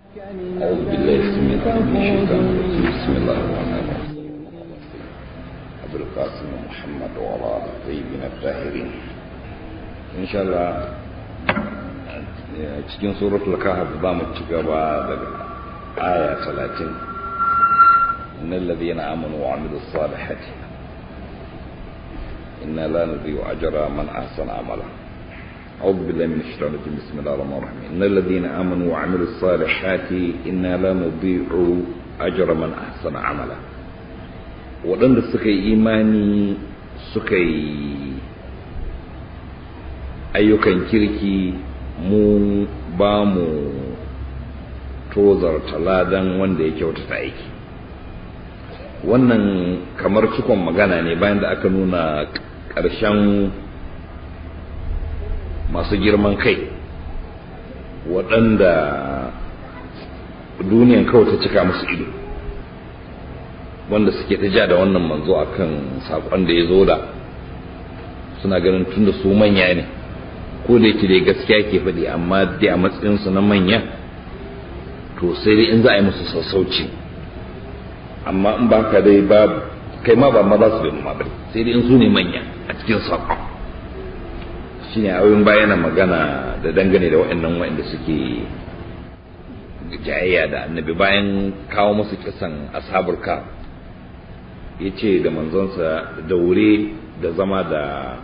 أعوذ بالله السميع العليم من الشيطان الرجيم بسم الله الرحمن الرحيم أبو القاسم محمد وعلى آله الطيبين الطاهرين إن شاء الله cikin suratul kahf za mu ci gaba daga aya 30 innal ladhina amanu wa amilus salihati inna la nudhi'u ajra man ahsana amala أعوذ بالله من الشيطان الرجيم بسم الله الرحمن الرحيم إن الذين آمنوا وعملوا الصالحات إنا لا نضيع أجر من أحسن عملا waɗanda suka yi imani suka yi ayyukan kirki mu ba mu tozarta ladan wanda ya kyautata aiki wannan kamar cikon magana ne bayan da aka nuna ƙarshen masu girman kai waɗanda duniyan kawai ta cika musu ido wanda suke ta ja da wannan manzo akan saƙon da ya zo da suna ganin tun da su manya ne ko da yake dai gaskiya ke faɗi amma dai a matsayinsu na manya to sai dai in za a yi musu sassauci amma in ba ka dai ba kai ma ba ma za su bai ma sai dai in su ne manya a cikin saƙon shine abin bayana magana da dangane da waɗannan waɗanda suke jayayya da annabi bayan kawo musu kisan ashabul ka ya ce da manzonsa da wure da zama da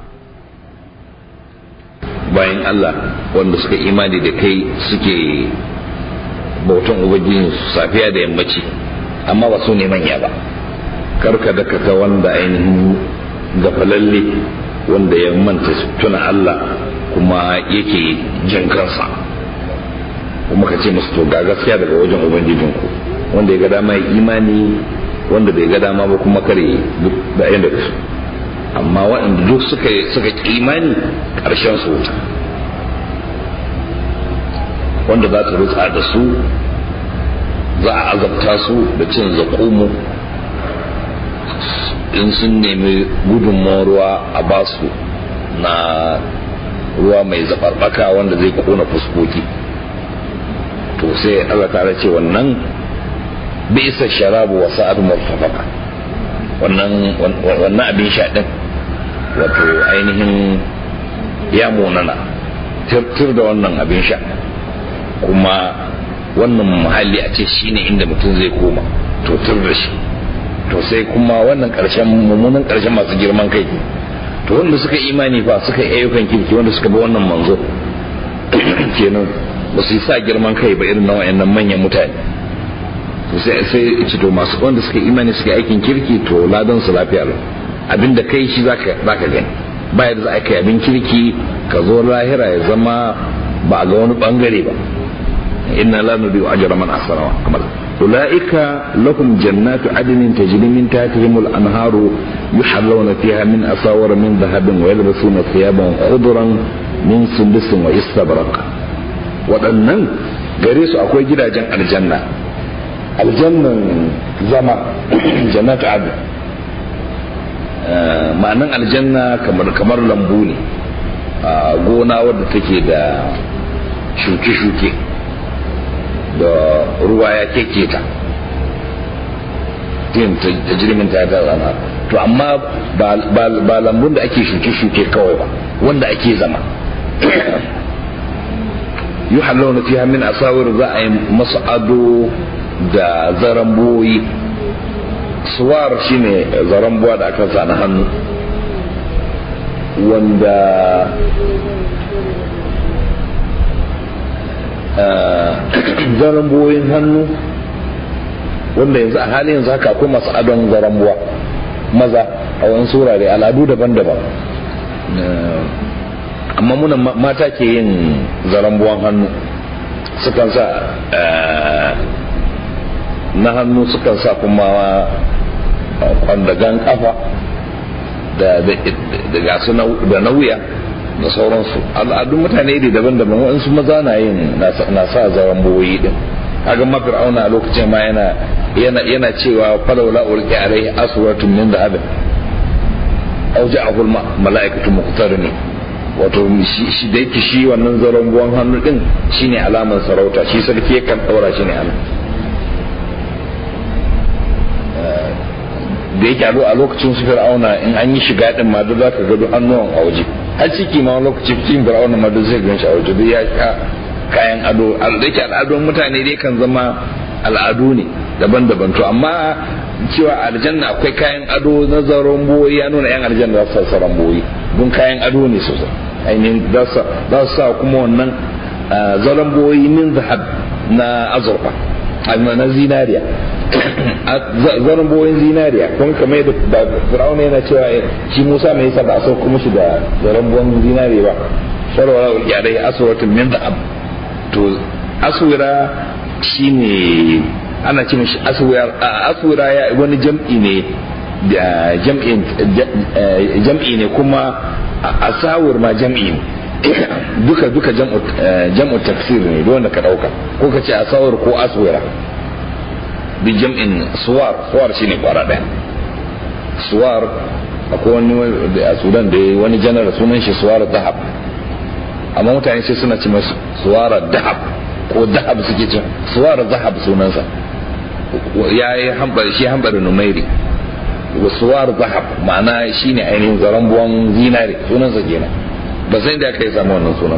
bayan Allah wanda suka imani da kai suke bautan ubangijin safiya da yammaci amma ba su ne manya ba karka da ka wanda ainihin gafalalle wanda ya manta tuna Allah kuma yake jin kansa kuma ka ce musu to ga gaskiya daga wajen ubangijinku wanda ya ga dama ya imani wanda bai ga dama ba kuma kare duk da yanda su amma waɗanda duk suka suka imani ƙarshen su wuta wanda za ta rutsa da su za a azabta su da cin zakumu in sun nemi gudunmawar ruwa a basu na ruwa mai zabarbaka wanda zai kona fuskoki to sai Allah ta ce wannan bisa sharabu wa sa'ad murtafaka wannan wannan abin sha din wato ainihin ya munana tir da wannan abin sha kuma wannan muhalli a ce shine inda mutum zai koma to tir da shi to sai kuma wannan karshen mummunan karshen masu girman kai to wanda suka imani fa suka yi ayyukan kirki wanda suka bi wannan manzo kenan ba su yi sa girman kai ba irin na wayannan manyan mutane to sai sai ci to masu wanda suka imani suka aikin kirki to ladan su lafiya lau abinda kai shi zaka zaka gani ba yadda za a kai abin kirki ka zo lahira ya zama ba a ga wani bangare ba inna la nudiyu ajra man ahsana amala أولئك لهم جنات عدن تجري من تحتهم الأنهار يحلون فيها من أساور من ذهب ويلبسون ثيابا خضرا من سندس واستبرق waɗannan gare su akwai gidajen aljanna aljannan zama jannatu adu ma'anan aljanna kamar kamar lambu ne gona wadda take da shuke-shuke da ruwa ya keke ta ta jirgin ta ta zama to amma ba lambun da ake shuke-shuke kawai ba wanda ake zama yi halawar fiha min asawir za a yi masu ado da zaramboyi suwar shine zarambuwa da aka sa na hannu wanda zarambuwoyin hannu wanda yanzu a halin yanzu haka akwai masu adon zarambuwa maza a wani surare al'adu daban-daban amma muna mata ke yin zarambuwan hannu sukan sa na hannu sukan sa kuma kwandagan kafa da gasu da na wuya da sauransu al'adun mutane da daban-daban waɗansu maza na yin na sa zaren boyi din kaga ma fir'auna a lokacin ma yana yana yana cewa falawla ulqi alaihi aswaratun min dhahabin aw ja'ahu mala'ikatu muqtarini wato shi da yake shi wannan zaron buwan hannu din shine alamar sarauta shi sarki yakan daura shi ne anan da yake a lokacin su fir'auna in an yi shiga din ma duk zaka ga duk hannuwan a waje har ciki ma lokacin cikin fir'auna ma duk zai gan shi a waje duk ya ka kayan ado da yake al'adun mutane dai kan zama al'adu ne daban-daban to amma cewa aljanna akwai kayan ado na zaron boyi ya nuna yan aljanna za su sa boyi don kayan ado ne sosai ainihin za su sa kuma wannan zaron boyi min zahab na azurfa na zinariya zaron boyin zinariya kun kamar da fir'auna yana cewa shi musa mai yasa ba a sauko mishi da zaron boyin zinariya ba sharwara ya dai aswaratun min zahab to aswira shine ana ce mishi aswira ya wani jam'i ne da jam'i ne kuma asawur ma jam'i ne duka duka jam'u tafsir ne wanda ka dauka ko ka ce asawur ko aswira bi jam'in suwar suwar shine kwara daya suwar akwai wani a sudan da wani janar sunan shi suwar zahab amma mutane sai suna ce masu suwar dahab ko dahab suke cin suwar zahab sunansa ya yi hambar shi hambar numairi suwar zahab ma'ana shine ainihin zaren buwan zinare sunansa kenan ba sai da aka yi samu wannan sunan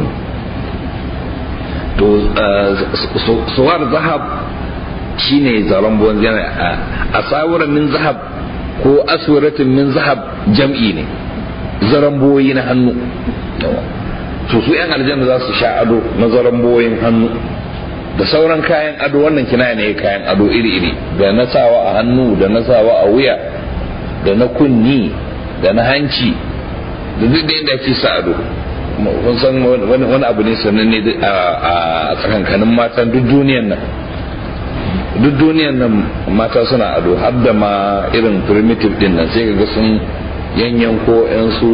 to suwar zahab shine zaren buwan zinare a tsawuran min zahab ko aswiratin min zahab jam'i ne zaren buwoyi na hannu to su yan aljanna za su sha ado na zaren buwoyin hannu da sauran kayan ado wannan kina ne kayan ado iri-iri da na sawa a hannu da na sawa a wuya da na kunni da na hanci da duk da yadda ake sa ado kun san wani abu ne sannan ne a tsakankanin matan duk duniyan nan duk duniyan nan mata suna ado har da ma irin primitive din nan sai ga sun yanyan ko yan su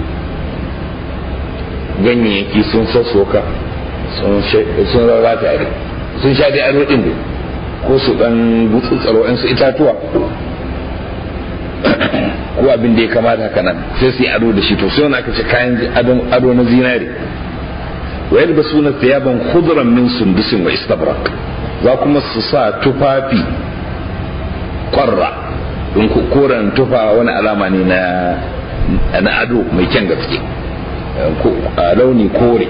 ganyayyaki sun sassoka sun rarrata ado sun sha dai ado din ko su dan gutsutsaro yan su itatuwa ko abin da ya kamata haka nan sai su yi ado da shi to sai wani aka ce kayan ado na zinari wa yadda su na thiyaban khudran min sundusin wa istabrak za kuma su sa tufafi kwarra don koren tufa wani alama ne na na ado mai kyan gaske launi kore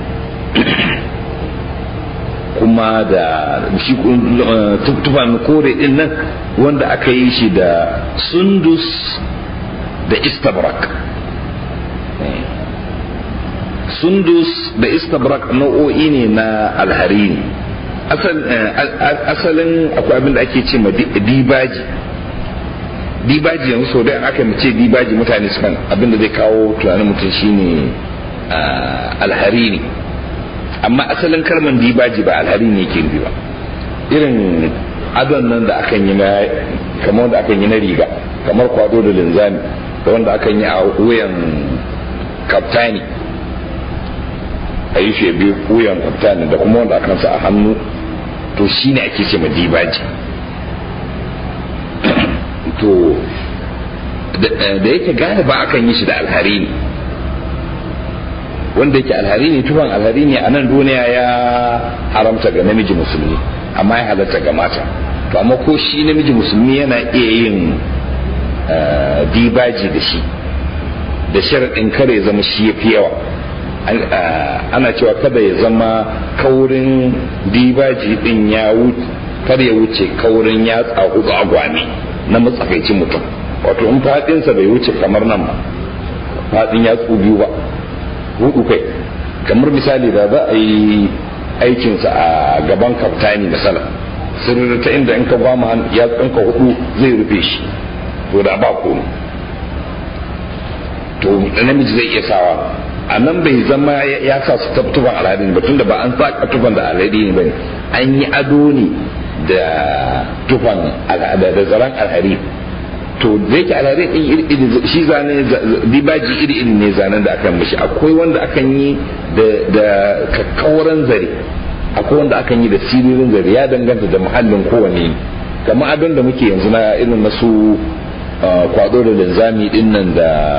kuma da shi tufan kore din nan wanda aka yi shi da sundus da istabrak sundus da istabrak nau'o'i ne na alharini asalin akwai abin da ake ce ma dibaji dibaji yanzu sau da aka ce dibaji mutane sukan abin da zai kawo tunanin mutum shine alharini amma asalin kalman dibaji ba alhari ne yake nufi ba irin adon nan da akan yi na kamar wanda akan yi na riga kamar kwado da linzami da wanda akan yi a wuyan kaftani a yi shi biyu wuyan kaftani da kuma wanda akan sa a hannu to shine ake ce ma dibaji to da yake gane ba akan yi shi da alhari ne wanda yake alhari ne tufan alhari ne a nan duniya ya haramta ga namiji musulmi amma ya halatta ga mata to amma ko shi namiji musulmi yana iya yin dibaji da shi da sharaɗin kare ya zama shi ya fi yawa ana cewa kada ya zama kaurin dibaji din ya wuce kada ya wuce kaurin ya hudu agwami na matsakaicin mutum wato in faɗinsa bai wuce kamar nan ba faɗin ya biyu ba hudu kai kamar misali da za a yi aikinsa a gaban kaftani misala sirri ta inda in ka ba mu ya tsinka hudu zai rufe shi to da ba komai to namiji zai iya sawa a nan bai zama ya sa su tufan alhari ne ba tunda ba an saka tufan da alhari ne bane an yi ado ne da tufan da zaren alhari to da yake alhari din iri iri shi zane dibaji iri iri ne zanen da akan mishi akwai wanda akan yi da kakkauran zare akwai wanda akan yi da siririn zare ya danganta da muhallin kowane kamar adon da muke yanzu na irin na su kwado da linzami din nan da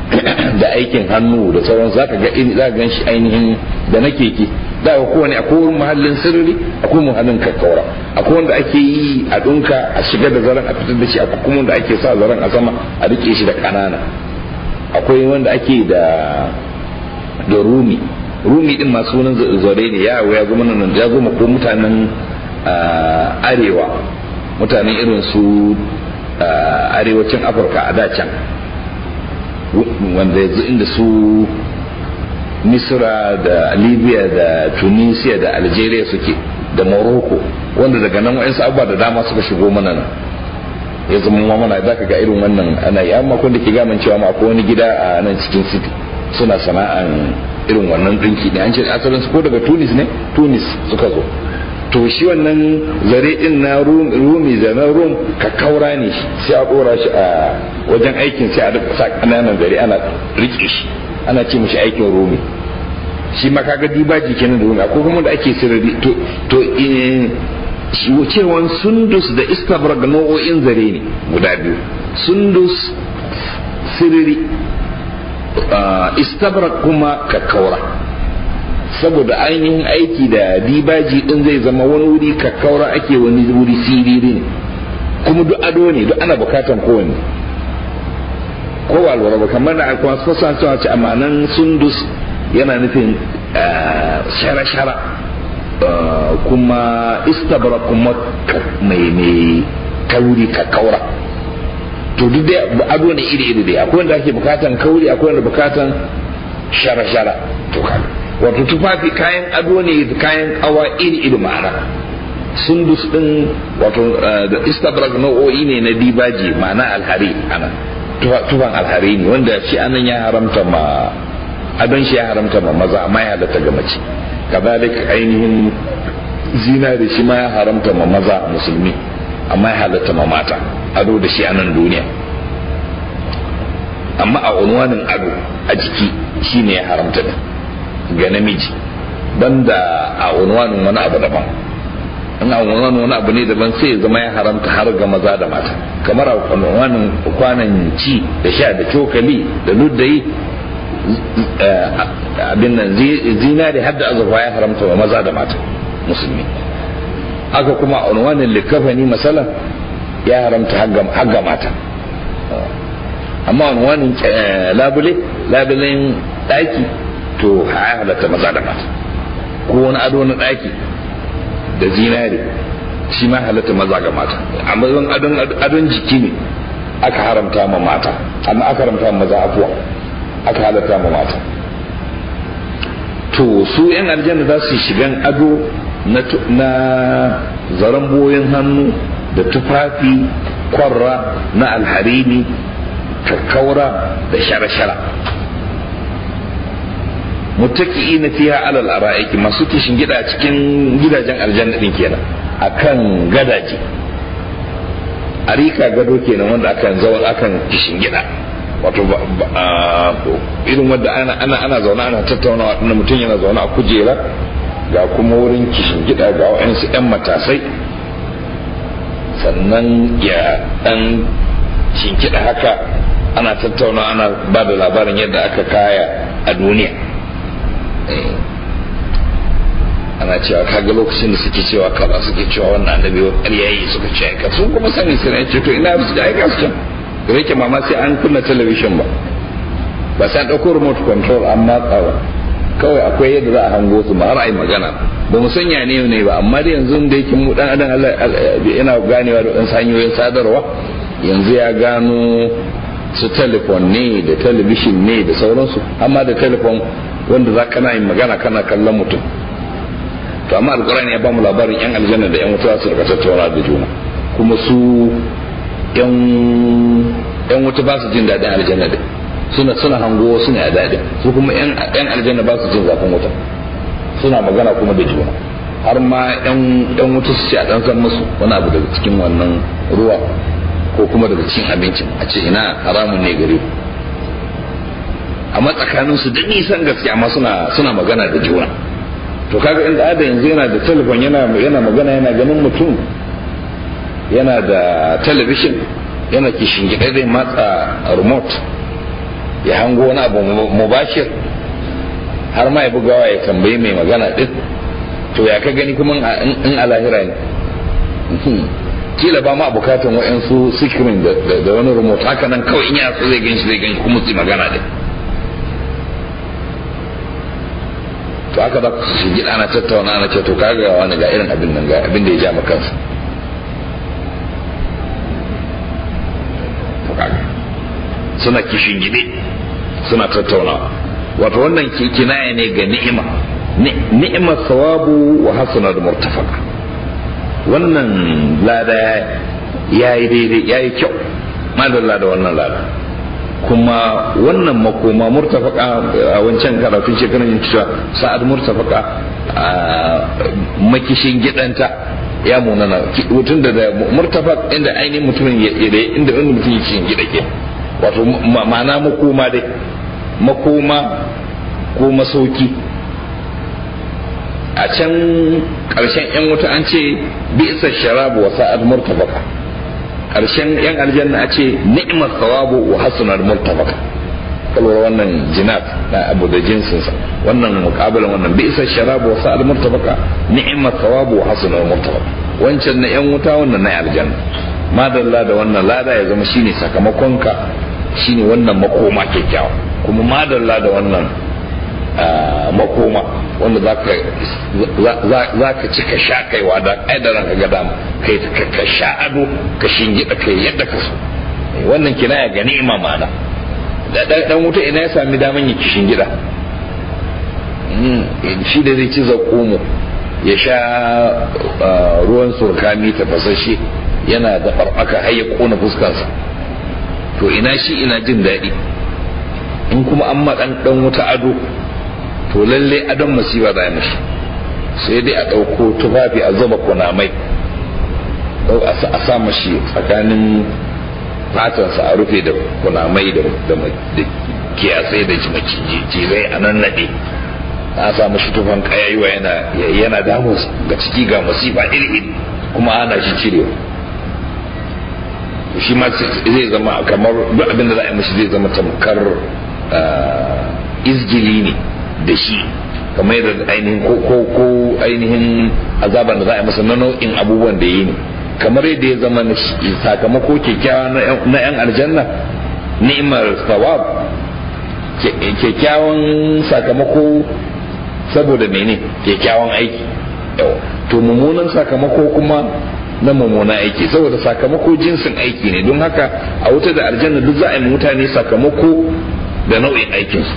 da aikin hannu da sauran za ka ga za gan shi ainihin da na keke da ga kowane akwai muhallin sirri akwai muhallin kakkaura akwai wanda ake yi a dunka a shiga da zaren a fitar da shi akwai kuma wanda ake sa zaren a sama a rike shi da kanana akwai wanda ake da da rumi rumi din masu sunan zare ne ya ya zama nan ya zama ko mutanen arewa mutanen irin su arewacin afirka a da can wanda yanzu inda su misra da libya da tunisia da algeria suke da morocco wanda daga nan wa'insu abubuwa da dama suka shigo mana nan ya zama ma mana za ka ga irin wannan ana yi amma kun da ke gaman cewa ma akwai wani gida a nan cikin city suna sana'an irin wannan dinki ne an ce asalin su ko daga tunis ne tunis suka zo to shi wannan zare din na rumi da na rum ka kaura ne sai a dora shi a wajen aikin sai a rika sa kananan zare ana rike shi ana ce mishi aikin rumi shi ma kaga dibaji kenan da rumi akwai kuma da ake sirri to to cewan sundus da istabrak nau'o'in zare ne guda biyu sundus sirri istabrak kuma kakkaura saboda ainihin aiki da dibaji din zai zama wani wuri kakkaura ake wani wuri siriri ne kuma duk ado ne duk ana bukatan kowanne ko walwala ba kamar da alkuwa su fasa cewa ce amma nan sundus yana nufin shara-shara kuma istabra kuma mai mai kauri kakkaura to duk dai ado ne iri-iri dai akwai wanda ake bukatan kauri akwai wanda bukatan shara-shara to kaga wato tufafi kayan ado ne da kayan kawa iri-iri ma'ana sundus din wato da istabrak nau'o'i ne na dibaji ma'ana alhari ana tufan alhari ne wanda shi anan ya haramta ma adon shi ya haramta ma maza amma ya halatta ga mace kazalik ainihin zinari shi ma ya haramta ma maza musulmi amma ya halatta ma mata ado da shi anan duniya amma a unwanin ado a jiki shine ya haramta ne ga namiji banda a unwanin wani abu daban in a unwanin wani abu ne daban sai ya zama ya haramta har ga maza da mata kamar a unwanin kwanan ci da sha da cokali da luddayi abin nan zinari har da azurfa ya haramta wa maza da mata musulmi haka kuma a unwanin likafani masala ya haramta har ga mata amma unwanin labule labulen daki to ya halatta maza da mata ko wani ado na daki da zinari shi ma halatta maza ga mata amma adon adon jiki ne aka haramta ma mata amma aka haramta ma maza afuwa aka halatta ma mata to su yan aljanna za su shigan ado na zaren boyin hannu da tufafi kwarra na alharini kakkaura da shara-shara mutaki na fiha alal ara'iki masu kishin gida cikin gidajen aljanna din kenan akan gadaje arika gado kenan wanda akan zaune akan kishin gida wato irin wanda ana ana ana zaune ana tattaunawa din mutum yana zaune a kujera ga kuma wurin kishin gida ga wa'ansu yan matasai sannan ya dan shinkida haka ana tattauna ana ba da labarin yadda aka kaya a duniya ana cewa kaga lokacin da suke cewa kaza suke cewa wannan annabi wa ƙaryayi suka ce ka sun kuma sani su ne ce to ina su da aika su can da yake mama sai an kunna talabishin ba ba sai an ɗauko remote control an matsa ba kawai akwai yadda za a hango su ma har ai magana ba mu sanya ne ne ba amma da yanzu da yake mu dan adam yana ganewa da ɗan hanyoyin sadarwa yanzu ya gano su telefon ne da talabishin ne da sauransu amma da telefon wanda za kana yin magana kana kallon mutum to amma alkurani ya bamu labarin yan aljanna da yan wuta su rika tattauna da juna kuma su yan wuta ba su jin daɗin aljanna da suna suna hango suna ya daɗin su kuma yan aljanna ba su jin zafin wuta suna magana kuma da juna har ma yan wuta su ce a ɗan san musu wani abu daga cikin wannan ruwa ko kuma daga cikin abincin a ce ina haramun ne gare ku amma tsakanin su da nisan gaske amma suna suna magana da juna to kaga inda ada yanzu yana da telefon yana yana magana yana ganin mutum yana da television yana kishin gida zai matsa remote ya hango wani abu mubashir har ma ya bugawa ya tambayi mai magana din to ya ka gani kuma in a lahira ne kila ba ma bukatan wa'yansu sikirin da wani remote haka nan kawai in ya so zai ganshi zai ganshi kuma su magana din to haka za su shi gida ana tattauna ana ce to kaga wani ga irin abin nan ga abin da ya ja makansa suna kishin gide suna tattaunawa wato wannan kinaya ne ga ni'ima ni'imar sawabu wa hasana da murtafaka wannan lada ya yi daidai ya yi kyau madalla da wannan lada kuma wannan makoma murtafaka a wancan karatun shekarun yin cewa sa'ad murtafaka a makishin gidanta ya munana mutum da murtafak inda ainihin mutumin ya inda inda mutum ya kishin gida ke wato ma'ana makoma dai makoma ko masauki a can ƙarshen 'yan wuta an ce bisa sharabu wa sa'ad murtabaka ƙarshen 'yan aljanna a ce ni'mar thawabu wa hasunar murtabaka kalwar wannan jinat na abu da jinsinsa wannan mukabalin wannan bisa sharabu wa sa'ad murtabaka ni'mar thawabu wa hasunar murtabaka wancan na 'yan wuta wannan na aljanna madalla da wannan lada ya zama shine sakamakonka shine wannan makoma kyakkyawa kuma madalla da wannan makoma wanda za ka ci ka sha kaiwa da ƙaidaran ka ga dama kai ka sha ado ka shingida kai yadda ka so wannan kinaya ga ni'ima mana da dan wuta ina ya sami daman yi kishin gida shi da zai ci zakomo ya sha ruwan surkami tafasashe yana da farfaka har ya kona fuskansa to ina shi ina jin daɗi in kuma an maɗan ɗan wuta ado to lalle adon masifa za mashi sai dai a ɗauko tufafi a zuba kunamai a sa mashi tsakanin fatansa a rufe da kunamai da kiyasai da macizai a nan naɗe a sa mashi tufan kayayuwa yana damu ga ciki ga masifa iri kuma ana shi cirewa shi ma zai zama kamar duk abin da za a yi mashi zai zama tamkar izgili ne da shi kamar yadda ainihin ko ko ainihin azaban da za a yi masa na nau'in abubuwan da yi ne kamar yadda ya zama sakamako kyakkyawa na yan aljanna ni'imar sawab kyakkyawan sakamako saboda mene kyakkyawan aiki to mummunan sakamako kuma na mummunan aiki saboda sakamako jinsin aiki ne don haka a wuta da aljanna duk za a yi mutane sakamako da nau'in aikinsu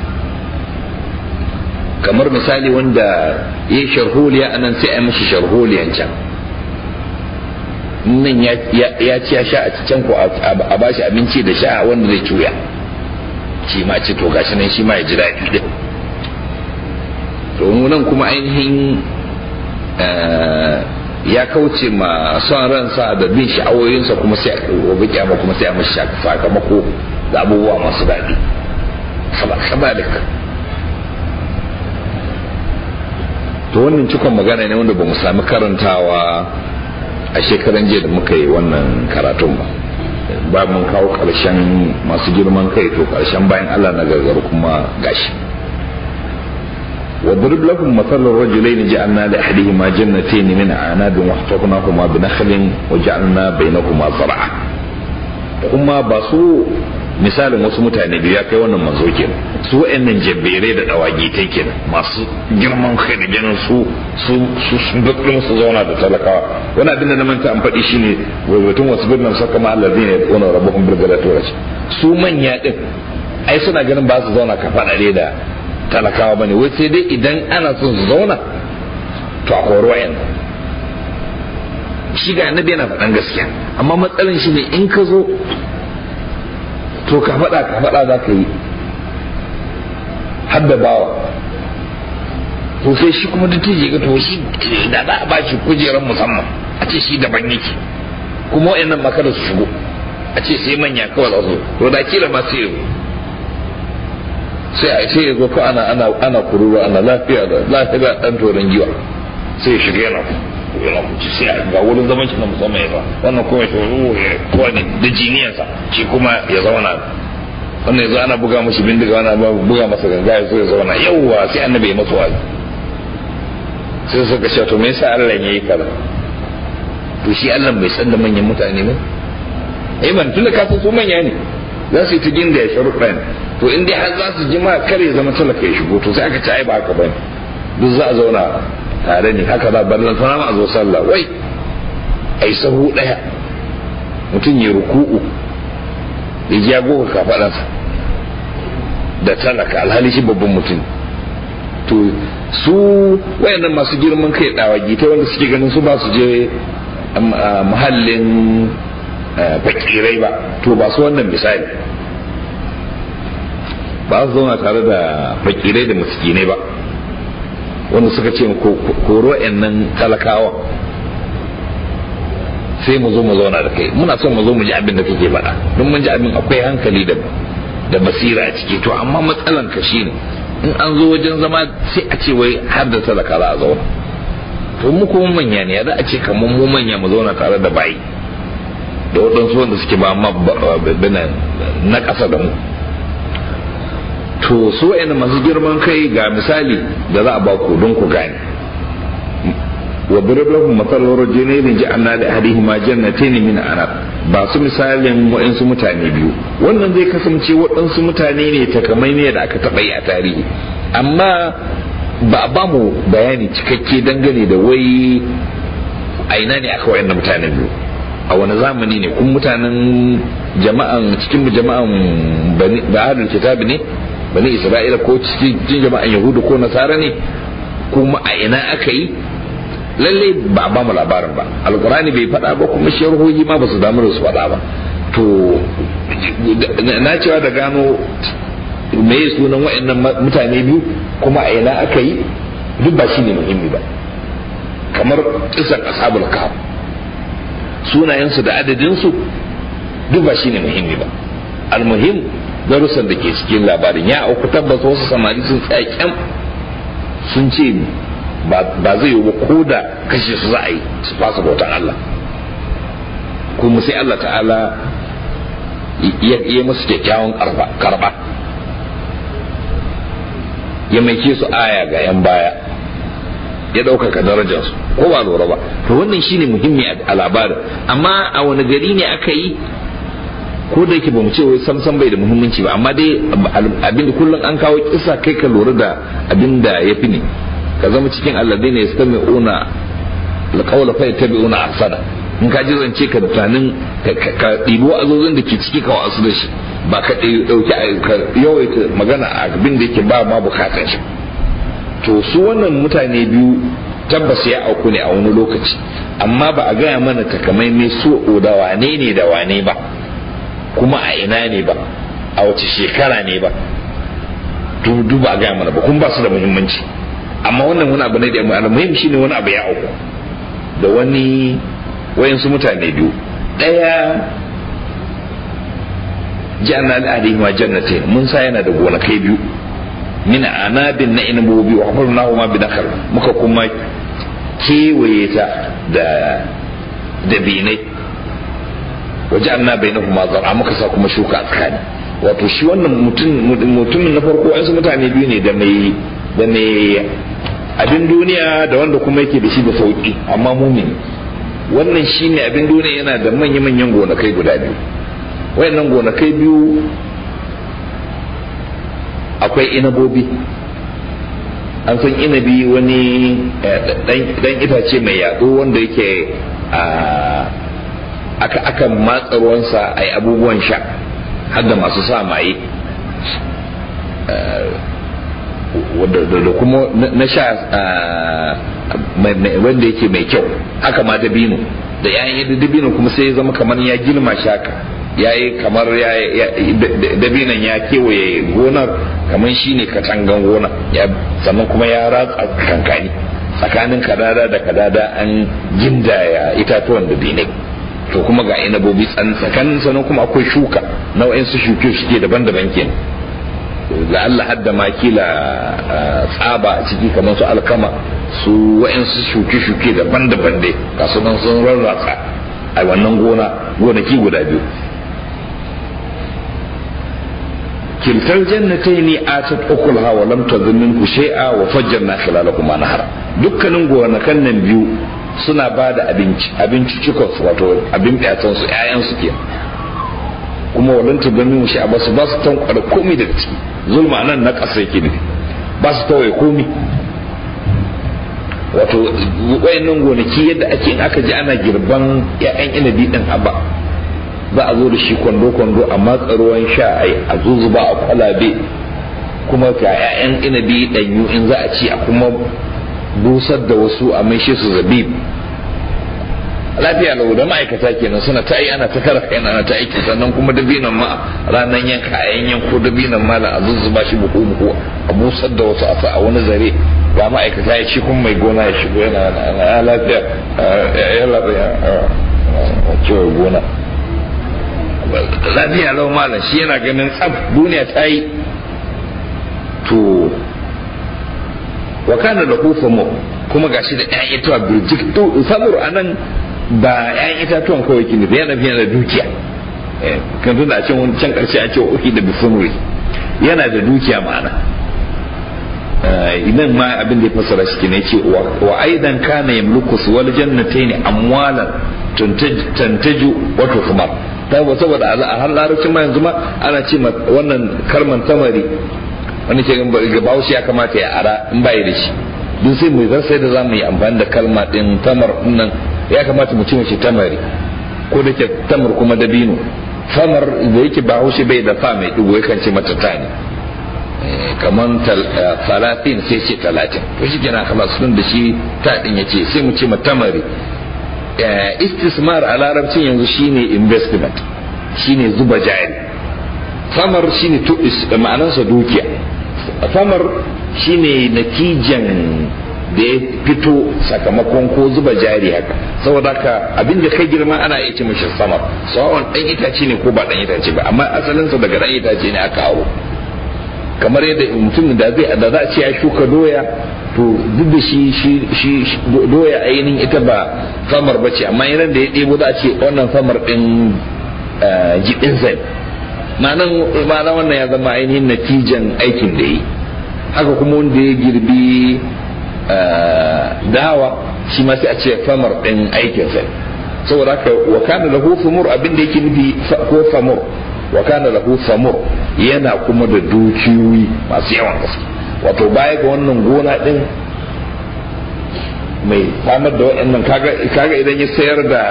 kamar misali wanda ya yi sharholiya a nan sai a yi mashi sharholiyan can nan ya ci ya sha a can ko a bashi abinci da sha wanda zai cuya shi ma ci to gashi nan shi ma ya ji daɗi din to nan kuma ainihin ya kauce ma son ransa da bin sha'awoyinsa kuma sai a gobe kyama kuma sai a mashi sakamako da abubuwa masu daɗi kabalika to wannan cikon magana ne wanda ba mu sami karantawa a shekaran jiya da muka yi wannan karatun ba ba mun kawo ƙarshen masu girman kai to ƙarshen bayan allah na gargar kuma gashi واضرب لهم مثل الرجلين جعلنا لأحدهما جنتين من أعناب وحفظناهما بنخل وجعلنا بينهما زرعا kuma ba su misalin wasu mutane biyu ya kai wannan manzo kenan su wa'annan jabberai da dawagitai kenan masu girman kai da ganin su su su sun su zauna da talakawa wani abin da na manta an faɗi shine waiwatun wasu birnin saka ma Allah zai ne tsona rabahun birgala turaci su manya din ai suna ganin ba su zauna ka faɗaɗe da talakawa bane wai sai dai idan ana son su zauna to a horo wayan shi ga annabi yana faɗan gaskiya amma matsalan shi ne in ka zo to ka faɗa ka faɗa za ka yi har da bawa to sai shi kuma duk ga to shi da za a ba shi kujerar musamman a ce shi daban yake kuma wayannan makara su shigo a ce sai manya kawai za su to da kila ma sai sai a sai ya zo ko ana ana ana kururu ana lafiya da lafiya dan toron giwa sai ya shiga yana yana kuci sai ga wurin zaman shi na musamman ya ba wannan kuma shi ruwa ya kowane da jiniyarsa shi kuma ya zauna wannan yanzu ana buga mashi bindiga ana buga masa ganga ya zo ya zauna yawwa sai annabi ya masa wazi sai suka ce to me yasa Allah ya yi kaza to shi Allah bai san da manyan mutane ne eh man tunda ka san su manya ne za su yi ta ginda ya sharuɗa ne to in dai har za su ji ma kare zama talaka ya shigo to sai aka ci ai ba haka bane duk za a zauna tare ne haka za ballan sana ma a zo sallah wai ai sahu daya mutum ya ruku'u ya ji ya goga kafaɗansa da talaka alhali shi babban mutum to su wayannan masu girman kai dawagi ta wanda suke ganin su ba su je muhallin fakirai ba to ba su wannan misali ba su zauna tare da fakirai da miskinai ba wanda suka ce koro nan talakawa sai mu zo mu zauna da kai muna son mu zo mu ji abin da kake faɗa don mun ji abin akwai hankali da da basira a ciki to amma matsalan ka shine in an zo wajen zama sai a ce wai har da talaka za a zauna to mu kuma manya ne za a ce kamar mu manya mu zauna tare da bayi da waɗansu wanda suke ba ma na ƙasa da mu to su wa'ina masu girman kai ga misali da za a ba ku don ku gane wa birablahu matsalar rajulaini ja'alna da hadihima jannatain min anab ba su misalin waɗansu mutane biyu wannan zai kasance waɗansu mutane ne takamai ne da aka taɓa yi a tarihi amma ba a ba mu bayani cikakke dangane da wai a ina ne aka wayan mutane biyu a wani zamani ne kun mutanen jama'an cikin jama'an ba'adul kitabi ne bani isra'ila ko cikin jama'an yahudu ko nasara ne kuma a ina aka yi lalle ba ba mu labarin ba alkurani bai faɗa ba kuma sharhohi ma ba su damu da su faɗa ba to na cewa da gano me sunan wa'annan mutane biyu kuma a ina aka yi duk ba shi ne muhimmi ba kamar kisan ashabul kahf sunayensu da adadinsu duk ba shi ne muhimmi ba almuhim darussan da ke cikin labarin ya auku tabbas wasu samari sun tsaya kyam sun ce ba zai yi ba ko da kashe su za a yi su fasa bautan Allah kuma sai Allah ta'ala ya musu kyakkyawan karba ya maike su aya ga 'yan baya ya ɗaukaka darajarsu ko ba lura ba to wannan shine muhimmi a labarin amma a wani gari ne aka yi ko da yake bamu ce wai samsam bai da muhimmanci ba amma dai abinda kullum an kawo kisa kai ka lura da abinda ya fi ne ka zama cikin alladai ne yastami una alqawla fa yattabi'una ahsana in ka ji zance ka tunanin ka ɗibo azozin da ke ciki ka wasu da shi ba ka ɗauki ka yawaita magana a abin da yake ba ma bukatan shi to su wannan mutane biyu tabbas ya auku ne a wani lokaci amma ba a gaya mana takamaimai so da wane ne da wane ba kuma a ina ne ba a wace shekara ne ba to ba a gaya mana ba kuma ba su da muhimmanci amma wannan wani abu ne da muhimmi shine wani abu ya auku da wani wayansu mutane biyu ɗaya janna al'adhi ma jannatin mun sa yana da gonakai biyu min anabin na inabobi wa hafarnahu ma bidakar muka kuma kewaye ta da dabinai waje an na bai na zara muka sa kuma shuka a tsakani wato shi wannan mutumin na farko yansu mutane biyu ne da mai da mai abin duniya da wanda kuma yake da shi da sauki amma mumini wannan shi ne abin duniya yana da manya-manyan gonakai guda biyu wayannan gonakai biyu akwai inabobi an san inabi wani dan itace mai yaɗo wanda yake aka aka matsa ruwansa a yi abubuwan sha har da masu sa maye da kuma na sha wanda yake mai kyau haka ma dabino da yayin dabino kuma sai ya zama kamar ya girma shaka ya yi kamar dabinan ya kewaye gonar kamar shi ne katangan gona sannan kuma ya ratsa kankani tsakanin kadada da kadada an gindaya itatuwan dabinai to kuma ga inabobi tsakanin sannan kuma akwai shuka nau'in su shuke shuke daban-daban kenan la'alla hadda ma kila tsaba a ciki kamar su alkama su wa'insu shuke-shuke daban-daban dai kasu nan sun rarratsa a wannan gona gonaki guda biyu kiltar jannatayn atat ukulha wa lam tadhun minhu shay'a wa fajjarna khilalahuma nahara dukkanin gonakan nan biyu suna ba da abinci abinci cikos wato abin ɗatan su ƴaƴan su kenan kuma walan tadhun minhu shay'a ba su ba su tankwara komai daga ciki zulma nan na ƙasa yake nufi ba su tawaye komai wato wayannan gonaki yadda ake in aka ji ana girban ƴaƴan inabi din haba za a zo da shi kwando-kwando a matsa ruwan sha a zuzuba a kwalabe kuma ga 'ya'yan inabi ɗanyu in za a ci a kuma busar da wasu a maishe su zabib lafiya lau da ma'aikata kenan suna ta yi ana ta kara kai ana ta aiki sannan kuma dabinan ma ranar yanka a yan yanko dabinan ma a zuzzuba shi buhu buhu a busar da wasu a sa a wani zare ga ma'aikata ya ci kuma mai gona ya shigo yana lafiya ya lafiya cewa gona lafiya lau malam shi yana ganin tsab duniya ta yi to wa kana da mu kuma gashi da ƴaƴan itatuwa birjik to samur anan ba ƴaƴan itatuwan kawai kini da yana fiye da dukiya kan tuna a can wani can karshe a ce uki da bisamuri yana da dukiya ma'ana idan ma abin da ya fassara shi ne ce wa aidan kana yamluku wal jannatayn amwalan tantaju wa tuhmar tabbata saboda a har larabcin ma yanzu ma ana ce wannan karman tamari wani ke ga bahaushe ya kamata ya ara in bai da shi duk sai mu zan sai da za mu yi amfani da kalma din tamar nan ya kamata mu ci mace tamari ko da ke tamar kuma dabino tamar da yake bahaushe bai da fa mai digo yakan ce mata tani kaman talatin sai ce talatin to shi kenan kama sun da shi ta din yace sai mu ce tamari istismar a larabcin yanzu shine investment shine zuba jari samar shine ma'anarsa dukiya samar shine natijan da ya fito sakamakon ko zuba jari haka saboda haka abinda kai girma ana iya ce mashi samar sawan dan itace ne ko ba dan itace ba amma asalinsa daga dan itace ne aka aro kamar yadda mutum da zai da za a ce ya shuka doya to duk da shi shi doya ainihin ita ba samar ba ce amma yanar da ya ɗebo za a ce wannan samar ɗin jiɗin zai ma'ana wannan ya zama ainihin natijan aikin da yi haka kuma wanda ya girbi dawa shi ma sai a ce samar ɗin aikin zai saboda haka wa kana lahu samur abin da yake nufi ko samur wa kana lahu samur yana kuma da dukiyoyi masu yawan gaske wato baya ga wannan gona din mai samar da waɗannan kaga idan ya sayar da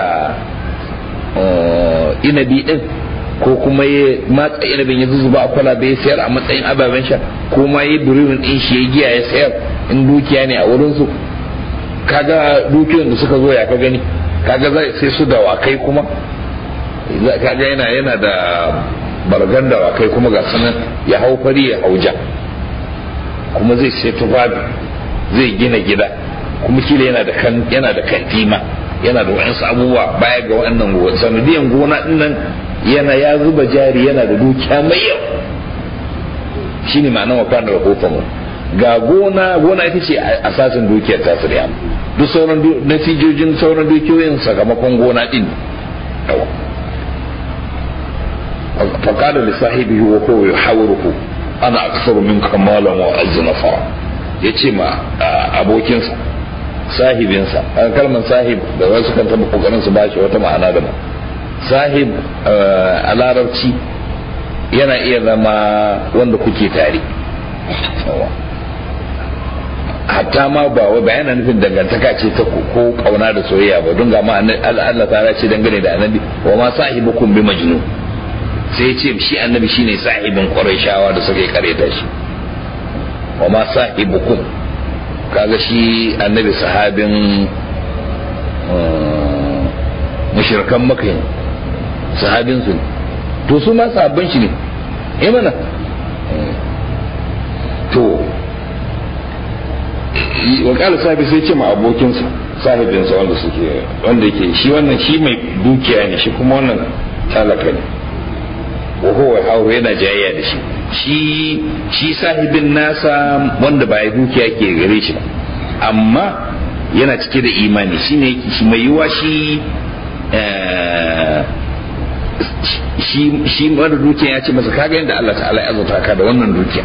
inabi din ko kuma ya matsa inabin ya zuzuba a kwalabe ya sayar a matsayin ababen sha ko ma ya dururin din shi ya giya ya sayar in dukiya ne a wurinsu kaga dukiyoyin da suka zo ya ka gani kaga zai sai su dawakai kuma kaga yana yana da bargan dawakai kuma ga sanan ya hau fari ya hau ja kuma zai sai tufafi zai gina gida kuma kila yana da kan yana da kantima yana da wa'ansu abubuwa baya ga wa'annan gona sanadiyan gona dinnan yana ya zuba jari yana da dukiya mai yau shine ma'anar wa kana rahoton mu ga gona gona ita ce asasin dukiyar ta da duk sauran natijojin sauran dukiyoyin sakamakon gona din yawa فقال لصاحبه وهو يحاوره ana aksaru min kamalan wa azzu nafara ya ce ma abokinsa sahibinsa an kalmar sahib da wasu kan taba kokarin su bashi wata ma'ana da ba sahib a larabci yana iya zama wanda kuke tare hatta ma ba wai ba yana nufin dangantaka ce ta ko kauna da soyayya ba don ga ma Allah ta ce dangane da annabi wa ma sahibukum bi majnun sai ce shi annabi shine sahibin shawa da suka yi kareta shi wa ma sahibukum kaga shi annabi sahabin mushrikan maka ne sahabin su ne to su ma sahabban shi ne eh mana to wa kala sahibi sai ce ma abokinsa sahibinsa wanda suke wanda yake shi wannan shi mai dukiya ne shi kuma wannan talaka ne wa huwa hauro yana jayayya da shi shi shi sahibin nasa wanda ba ya dukiya ke gare shi ba amma yana cike da imani shine shi mai yiwa shi shi shi mara dukiya ya ce masa kaga yadda Allah ta'ala ya azurta ka da wannan dukiya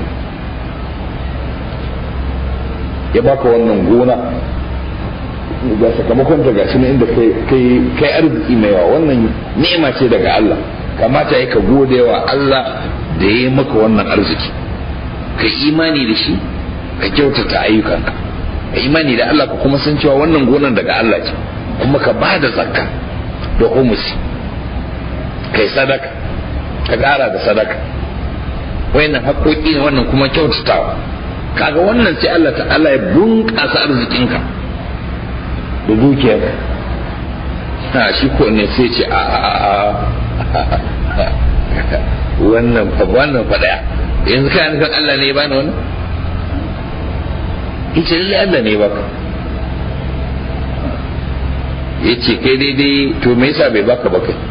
ya baka wannan gona ga sakamakon ta gashi na inda kai kai kai arziki mai yawa wannan ni'ima ce daga Allah kamata ya ka gode wa Allah da ya yi maka wannan arziki ka imani da shi ka kyautata ayyukanka ka imani da Allah ka kuma san cewa wannan gonan daga Allah ce kuma ka ba da zakka da humusi kai sadaka ka ƙara da sadaka wayannan haƙoƙi ne wannan kuma kyautatawa kaga wannan sai Allah ta'ala ya bunƙasa arzikinka da dukiyar ha shi ko ne sai ce a a wannan fa wannan fa daya yanzu kai nufin Allah ne ya bani wannan yace lalle Allah ne ya baka yace kai daidai to me yasa bai baka ba kai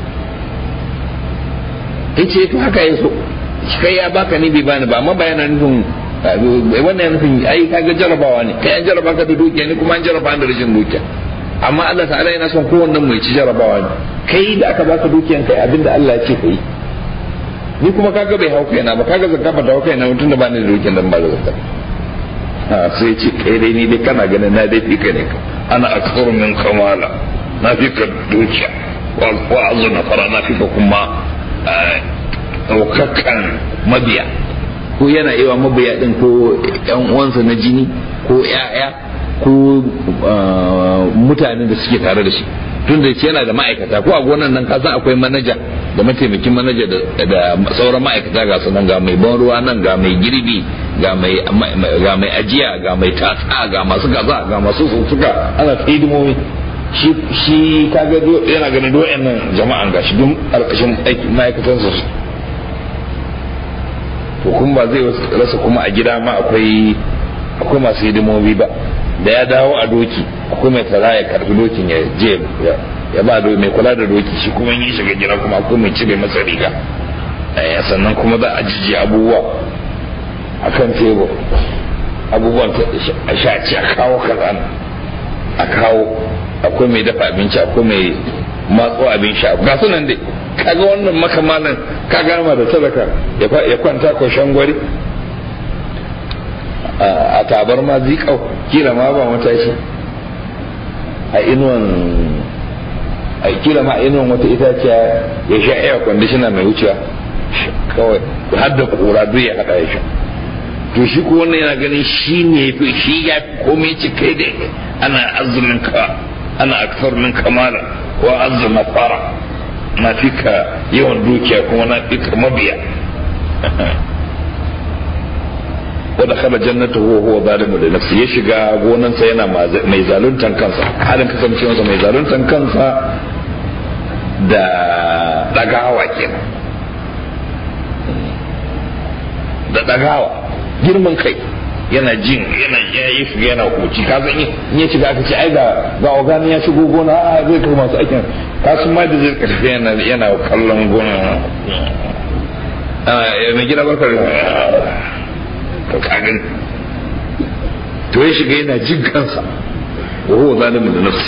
yace to haka ya so kai ya baka ni bai bani ba amma bayana nufin wannan nufin ai kaga jarabawa ne kai an jaraba ka da dukiya ne kuma an jaraba da rashin dukiya amma Allah ta'ala yana son kowanne mai ci jarabawa ne kai da aka baka dukiyan kai abinda Allah ya ce kai ni kuma kaga bai hau kaina ba kaga zakka ba ta hau kaina mutum da ba ni da dukiyan dan ba da zakka ha sai ce kai dai ni dai kana ganin na dai fika ne ka ana aksaru min kamala na fika dukiya wa azuna fara na fika kuma ɗaukakan mabiya ko yana iya mabiya din ko yan uwansa na jini ko ya'ya ko mutanen da suke tare da shi tun da yana da ma'aikata ko a gonan nan kasan akwai manaja da mataimakin manaja da sauran ma'aikata ga su nan ga mai ban ruwa nan ga mai girbi ga mai ga mai ajiya ga mai tatsa ga masu gaza ga masu suka ana hidimomi shi shi kaga yana ganin do'en nan jama'an gashi duk alƙashin ma'aikatansa to kuma ba zai rasa kuma a gida ma akwai akwai masu hidimomi ba da ya dawo a doki akwai mai tara ya karbi dokin ya je ya ba da mai kula da doki shi kuma yi shiga gida kuma akwai mai cire masa riga sannan kuma za a jiji abubuwa a kan tebur abubuwan a shaci a kawo kaza a kawo akwai mai dafa abinci akwai mai matso abin sha ga sunan dai kaga wannan makamalan ka gama da sadaka ya kwanta ko gwari a tabar ma zikau kila ma ba matashi a inuwan a kila ma inuwan wata itaciya ya sha air conditioner mai wucewa kawai har da kura duk ya hada ya sha to shi ko wannan yana ganin shi ne fi shi ya fi komai ci kai da ana azumin ka ana aksar min kamala ko azuma fara na fi ka yawan dukiya kuma na fi ka mabiya wadda kala jannata huwa huwa zalimu da nafsi ya shiga gonansa yana mai zaluntan kansa halin kasancewarsa mai zaluntan kansa da dagawa kenan da dagawa girman kai yana jin yana ya yi shiga yana koci ka san in ya shiga aka ce ai ga ga ogani ya shigo gona a zai kai masu aikin kasu ma da zai karfi yana yana kallon gona mai gida barkar to kagin to ya shiga yana jin kansa wa huwa zalimin da nafsi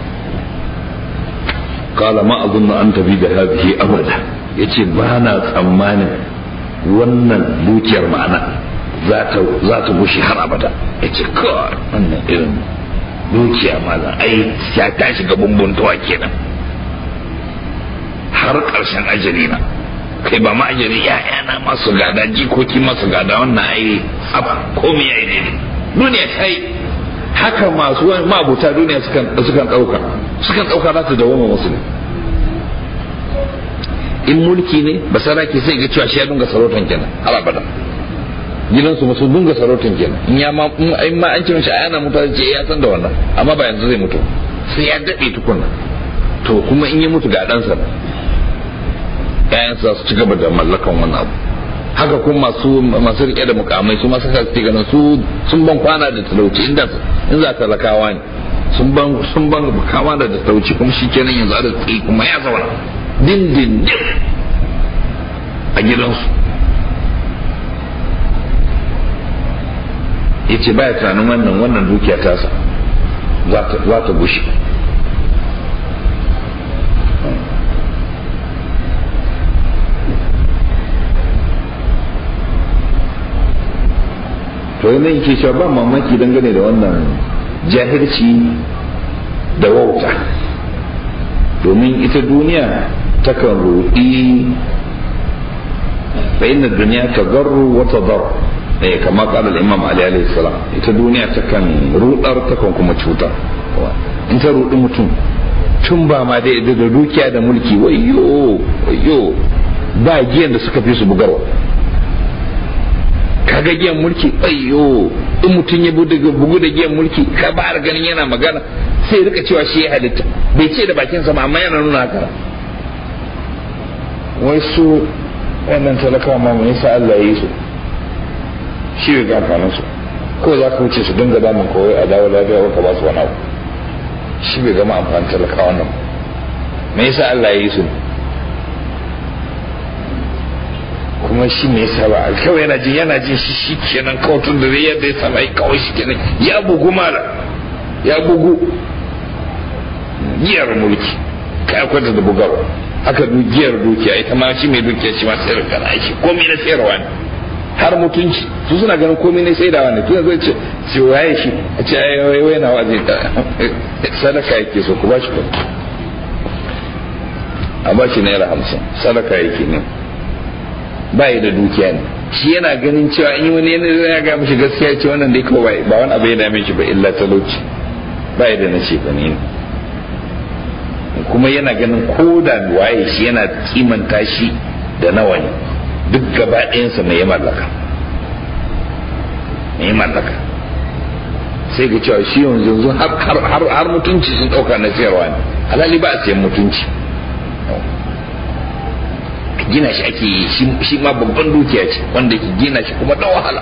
qala ma azunna an tabi da hadhihi abada yace ba na tsammanin wannan dukiyar ma'ana za ta bushe har abada yace kawai wannan irin dukiya malam ai ya ta shiga bumbuntawa kenan har ƙarshen ajali na kai ba ma ajali ya'yana masu gada jikoki masu gada wannan ai ab komai ya yi daidai duniya ta yi haka masu mabuta duniya sukan ɗauka sukan ɗauka za ta dawoma musu ne in mulki ne ba saraki sai ga cewa shi ya dunga sarautan kenan har abada gidansu masu dunga sarautan kenan in ya ma in ma an ce mishi ayana mutu ce ya san da wannan amma ba yanzu zai mutu sai ya daɗe tukunna to kuma in ya mutu ga ɗansa ƴaƴansa za su ci gaba da mallakan wannan abu haka kuma masu masu rike da mukamai su masu kasi ganin su sun ban kwana da talauci inda in za talakawa ne sun ban sun ban kwana da talauci kuma shi kenan yanzu arziki kuma ya zauna din din din a gidansu ya ce baya tunanin wannan wannan dukiya tasa za ta gushe daga nan yake cewa ba mamaki dangane da wannan jahilci da wauta domin ita duniya takan ruɗi fa inna duniya ta garru wata dar eh kama kala imam ali alaihi salam ita duniya takan rudar takan kuma cutar in ta rudi mutum tun ba ma da da dukiya da mulki wayyo wayyo ba giyan da suka fi su bugarwa kaga giyan mulki ayyo in mutum ya bugu da giyan mulki ka ba ganin yana magana sai rika cewa shi ya halitta bai ce da bakin sama amma yana nuna haka wai su wannan talakawa ma mai yasa Allah ya yi su shi bai ga amfanin su ko za ka wuce su dinga damun kawai a dawo lafiya ka ba su wani abu shi bai gama amfanin talakawa nan me yasa Allah ya yi su kuma shi me yasa ba kawai yana jin yana jin shi shi kenan kawai tun da yadda ya sama kawai shi kenan ya bugu mala ya bugu giyar mulki kai kwanta da bugarwa haka giyar dukiya ita ma shi mai dukiya shi ma sayar da aiki komai na sayarwa ne har mutunci su suna ganin komai na saidawa ne tun zai ce ce waye shi a ce ai wai wai na waje sadaka yake so ku ba shi kuɗi a ba shi naira hamsin sadaka yake ne ba da dukiya ne shi yana ganin cewa in wani yana ya ga mishi gaskiya ce wannan dai kawai ba wani abu ya dame shi ba illa talauci ba da na ce ne kuma yana ganin ko da waye shi yana kimanta shi da nawa ne duk gaba ɗayansa mai ya mallaka mai ya mallaka sai ga cewa shi yanzu yanzu har mutunci sun ɗauka na sayarwa ne alhali ba a sayan mutunci gina shi ake yi shi ma babban dukiya ce wanda ke gina shi kuma da wahala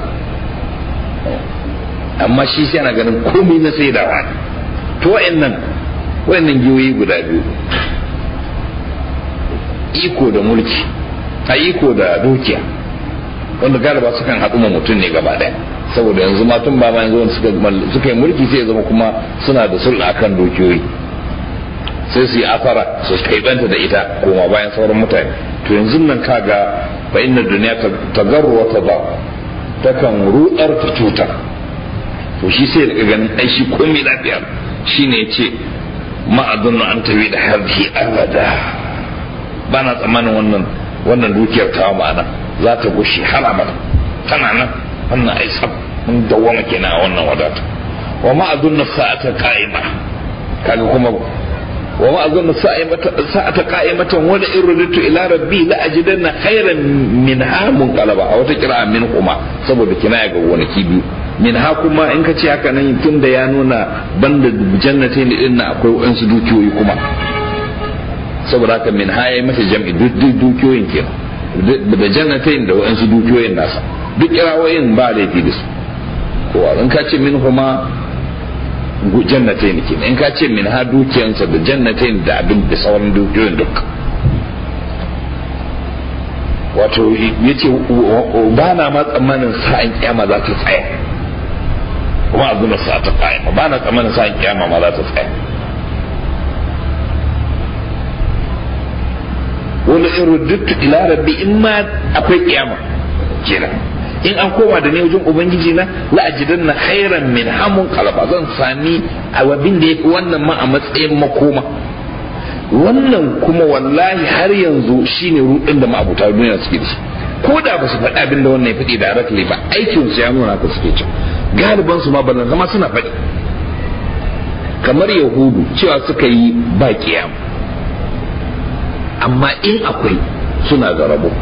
amma shi sai yana ganin komai na saidawa ne to wa'annan wa'annan giyoyi guda biyu iko da mulki a iko da dukiya wanda galiba sukan haɗu ma mutum ne gaba ɗaya saboda yanzu ma tun ba ma yanzu suka yi mulki sai ya zama kuma suna da sulɗa akan dukiyoyi sai su yi afara su kaibanta da ita koma bayan sauran mutane to yanzu nan kaga fa inna duniya ta garru wata ba takan rudar ta cutar to shi sai daga ganin ai shi komai lafiya shine ya ce ma'adun an tafi da harbi abada ba na tsammanin wannan wannan dukiyar ta ma'ana za ta gushe har abada tana nan wannan ai sab mun dawwama kenan a wannan wadata wa ma'adun sa'ata qa'ima kaga kuma وما أظن ساعة قائمة ولا إن رددت إلى ربي لأجدن خيرا منها منقلبا أو تقرأ منهما saboda kina ga wani kibi min ha kuma in ka ce haka nan tun da ya nuna banda jannatin din na akwai wasu dukiyoyi kuma saboda haka min ha yayi mata jam'i duk dukiyoyin kenan da jannatin da wasu dukiyoyin nasa duk kirawoyin ba laifi da su ko in ka ce min huma jannatain ke in ka ce min ha dukiyansa da jannatain da abin da sauran dukiyoyin duk wato ya ce ba na ma tsammanin sa'in kyama za ta tsaya kuma a zuna sa ta kayama ba na tsammanin sa'in kyama ma za ta tsaya wani in ruduttu ila rabbi in ma akwai kyama kenan in an koma da ne wajen ubangiji na la'ajidan na khairan min hamun kalaba zan sami abin da yafi wannan ma a matsayin makoma wannan kuma wallahi har yanzu shine rudin da ma'abuta duniya suke da shi ko da ba su faɗi abin da wannan ya faɗi directly ba aikin su ya nuna ka suke ci galiban su ma ballan zama suna faɗi kamar yahudu cewa suka yi ba kiyama amma in akwai suna da rabo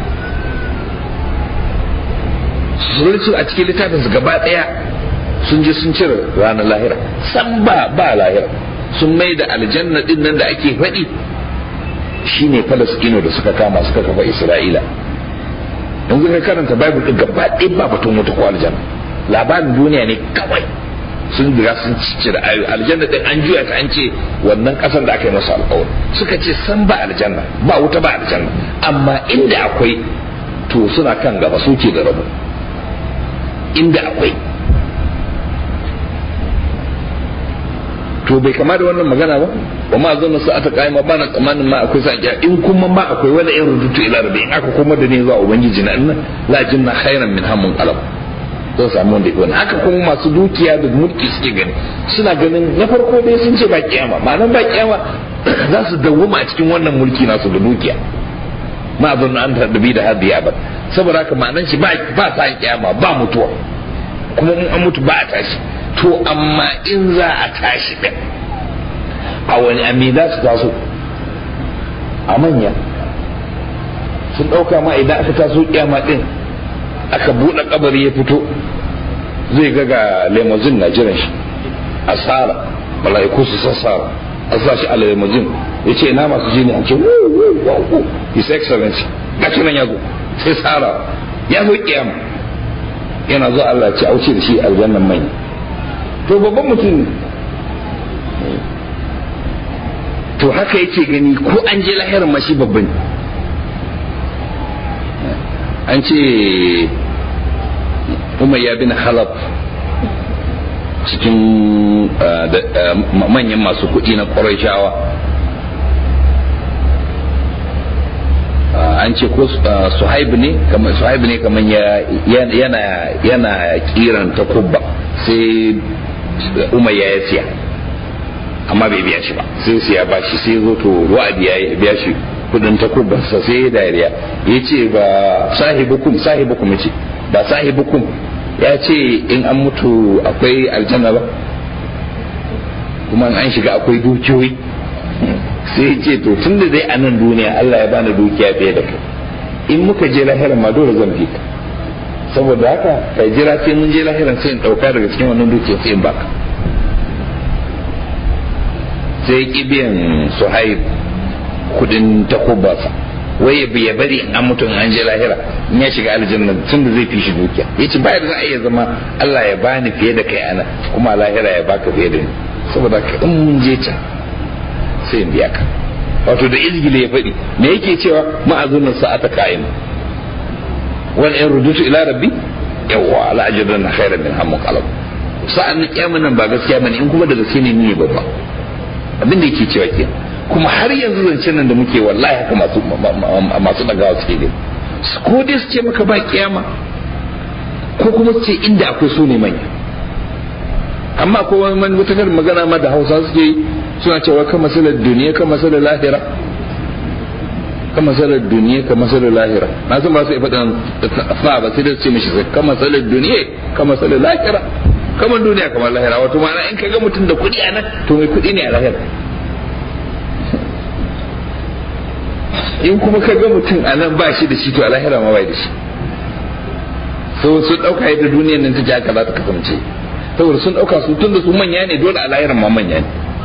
sun a cikin littafin su gaba daya sun je sun cire ranar lahira san ba ba lahira sun mai da aljanna din nan da ake faɗi shine falasɗino da suka kama suka kafa isra'ila yanzu ka karanta bible din gaba ɗaya ba batun wata ko aljanna labarin duniya ne kawai sun riga sun cire ayoyi aljanna din an juya ta an ce wannan kasar da aka yi masa alƙawari suka ce san ba aljanna ba wuta ba aljanna amma inda akwai to suna kan gaba suke da rabu inda akwai to bai kama da wannan magana ba wa ma zan sa ata kai ma ba na tsammanin ma akwai sa in kuma ma akwai wani in rudutu ila rabbi in aka kuma da ne zuwa ubangiji na inna la jinna khairan min hamun qalab zan samu wanda ya haka kuma masu dukiya da mulki suke gani suna ganin na farko dai sun ce ba kiyama ma'anar ba kiyama za su dawwama a cikin wannan mulki nasu da dukiya ma abin an tarbi da hadi abad saboda haka ma'anar shi ba sa kiyama ba mutuwa kuma in an mutu ba a tashi to amma in za a tashi din a wani ami za su taso a manya sun ɗauka ma idan aka taso kiyama din aka buɗe kabari ya fito zai ga ga lemozin na jiran shi a tsara mala'iku su sassara a sa shi a lemozin ya ce ina masu jini an ce wuuu his excellency gashi nan ya zo sai tsara ya zo kiyama yana zo Allah ce auce da shi aljannan manya to babban mutum to haka yake gani ko an je lahirar ma shi babban an ce umayya bin halab cikin manyan masu kuɗi na ƙwarai an ce ko suhaib ne kamar suhaib ne kamar yana yana kiran takubba sai umayya ya siya amma bai biya shi ba sai siya ba shi sai zo to wa'adi ya biya shi kudin takubbansa sai ya dariya ya ce ba sahibukum sahibukum ce ba sahibukum ya ce in an mutu akwai aljanna ba kuma an shiga akwai dukiyoyi sai ya ce to tun da dai a nan duniya Allah ya bani dukiya fiye da kai in muka je lahiran ma dole zan fi ka saboda haka kai jira sai mun je lahiran sai in dauka daga cikin wannan dukiya sai in baka sai ya biyan suhaib kudin takubarsa wai ya bari an mutum an je lahira in ya shiga aljanna tun da zai fi shi dukiya ya ce bayar za a iya zama Allah ya bani fiye da kai ana kuma lahira ya baka fiye da ni saboda ka in mun je can sai in biya ka wato da izgile ya faɗi me yake cewa ma'azunin sa'ata ka'in wal in rudutu ila rabbi yawwa la ajranna khairan min hammu qalb sa'an nan kiyaman nan ba gaskiya bane in kuma da gaske ne ni babba abin da yake cewa kenan kuma har yanzu zancen nan da muke wallahi haka masu masu dagawa suke gani ko dai su ce maka ba kiyama ko kuma su ce inda akwai su ne manya amma ko wani mutakar magana ma da hausa suke yi suna cewa kan masalar duniya kan masalar lahira kan masalar duniya kan masalar lahira na san ba su faɗin fa ba sai da su ce mishi sai kan masalar duniya kan masalar lahira kamar duniya kamar lahira wato ma'ana in ka ga mutum da kuɗi a nan to mai kuɗi ne a lahira in kuma ka ga mutum a nan ba shi da shi to a lahira ma bai da shi so sun ɗauka yadda duniyar nan ta haka za ta kasance saboda sun ɗauka su tun da su manya ne dole a lahiran ma manya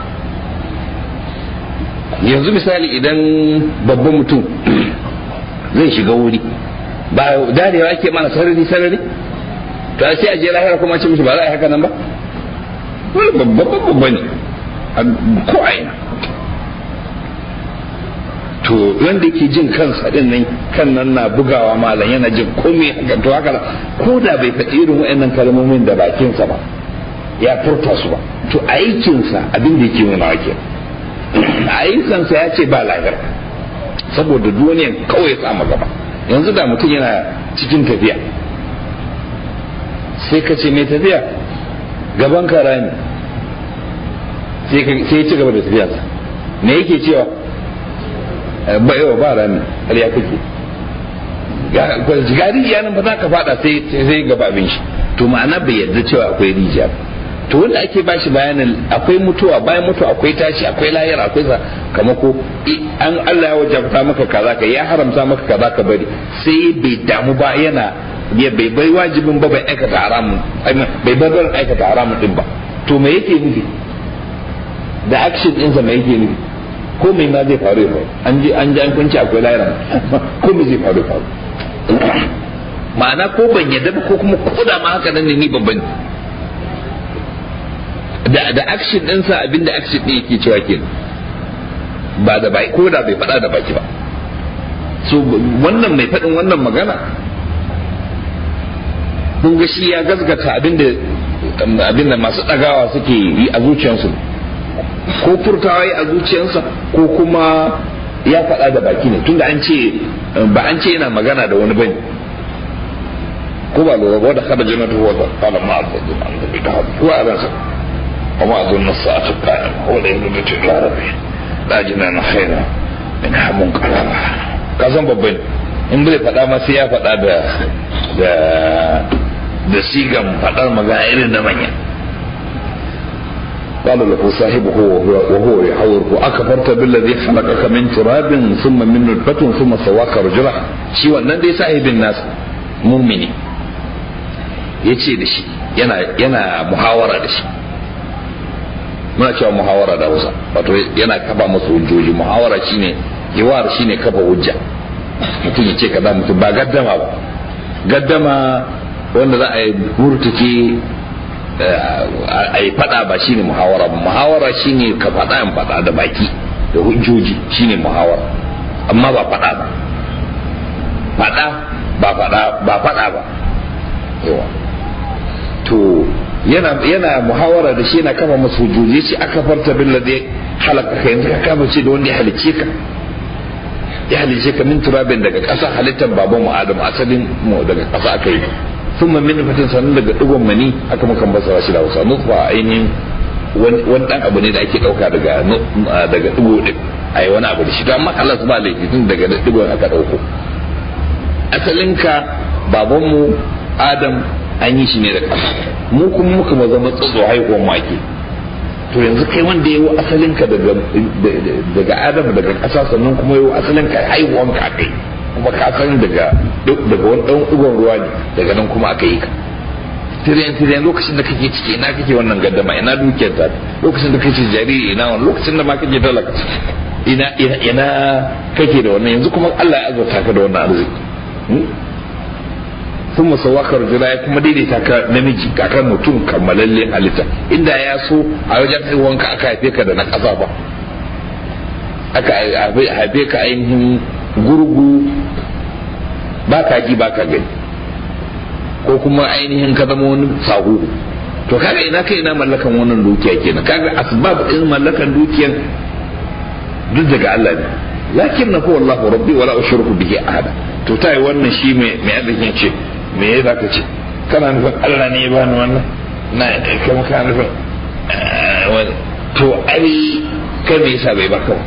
ne yanzu misali idan babban mutum zai shiga wuri ba darewa ake mana sarari sarari to sai a je lahira kuma ce mishi ba za a yi haka nan ba wani babban babba ne ko aina to wanda yake jin kansa din nan kan nan na bugawa malam yana jin komai haka to haka ko da bai faɗi irin waɗannan kalmomin da bakinsa ba ya furta su ba to aikinsa abin da yake nuna wake aikinsa ya ce ba lahira saboda duniyan kawai ya samu gaba yanzu da mutum yana cikin tafiya sai ka ce mai tafiya gaban ka rami sai ya ci gaba da tafiyarsa me yake cewa ba yawa ba rami har ya kake ga rijiya nan ba za ka fada sai sai gaba abin shi to ma'ana bai yarda cewa akwai rijiya to wanda ake ba shi bayanin akwai mutuwa bayan mutuwa akwai tashi akwai lahira akwai sakamako an Allah ya wajabta maka kaza ka ya haramta maka kaza ka bari sai bai damu ba yana ya bai bai wajibin ba bai aikata haramun bai bar aikata haramun din ba to me yake nufi da action ɗinsa me yake nufi ko mai ma zai faru ya faru an ji an ji an kunci akwai lahira ko me zai faru ya faru ma'ana ko ban yadda ba ko kuma ko da ma haka nan ne ni babban da da action ɗinsa abinda action ɗin yake cewa ke ba da baki ko da bai faɗa da baki ba so wannan mai faɗin wannan magana kun ga shi ya gasgata abinda abinda masu ɗagawa suke yi a zuciyarsu ko furtawa yi a zuciyarsa ko kuma ya faɗa da baki ne tunda an ce ba an ce yana magana da wani bane ko ba lura ba da kada jannatu wa qala ma azadu an bi da ko a ransa وما أظن الساعة قائمة ولا يمدد إلى ربي لا جنان خيرا من حمون قلبا kasan babban in bai faɗa ma sai ya faɗa da da da sigan faɗar magana irin da manya قال له صاحبه وهو, وهو يحاوره أكفرت بالذي خلقك من تراب ثم من نطفة ثم سواك رجلا شي wannan dai sahibin nas mumini yace da shi yana yana muhawara da shi muna cewa muhawara da Hausa wato yana kafa masa hujjoji muhawara shine hiwar shine kafa hujja mutum ya ce kaza mutum ba gaddama ba gaddama wanda za a yi murtuke a yi fada ba shine muhawara ba muhawara shine ka fada in fada da baki da hujjoji shine muhawara amma ba fada ba fada ba fada ba fada ba yawa to yana yana muhawara da shi yana kama masu hujjoji shi aka farta bin da halaka ka yanzu ka kama ce da wanda ya halice ka ya halice ka min turabin daga ƙasa halittar baban mu adam asalin mu daga ƙasa aka yi sun min fatin sanin daga digon mani aka mukan basara shi da hausa nutfa ainihin wani dan abu ne da ake ɗauka daga daga digo din a yi wani abu da shi to amma Allah ba laifi tun daga digon aka ɗauko asalinka babanmu adam an yi shi ne da ƙasa mu kuma muka ma zama tsotso haihuwan wake to yanzu kai wanda ya yi asalinka daga daga adam daga ƙasa sannan kuma ya yi asalinka haihuwan ka kai kuma ka san daga daga wani ɗan ɗigon ruwa ne daga nan kuma aka yi ka tiriyan tiriyan lokacin da kake ciki ina kake wannan gaddama ina dukiyar ta lokacin da kake jariri ina wani lokacin da ma kake talaka ina ina ina kake da wannan yanzu kuma Allah ya azurta ka da wannan arziki sun musawakar jira ya kuma daidaita ka namiji kakar mutum kammalalle halitta inda ya so a wajen haihuwanka aka haife ka da na ƙasa ba aka haife ka ainihin gurgu ba ka ji ba ka gani ko kuma ainihin ka zama wani sahu to kaga ina kai ina mallakan wannan dukiya kenan kaga asbab din mallakan dukiyan duk daga Allah ne lakin na huwa Allah rabbi wala ushriku bihi ahada to tayi wannan shi mai mai arzikin ce me ya zaka ce kana nufin Allah ne ya bani wannan na kuma kana nufin to ai kai me yasa bai baka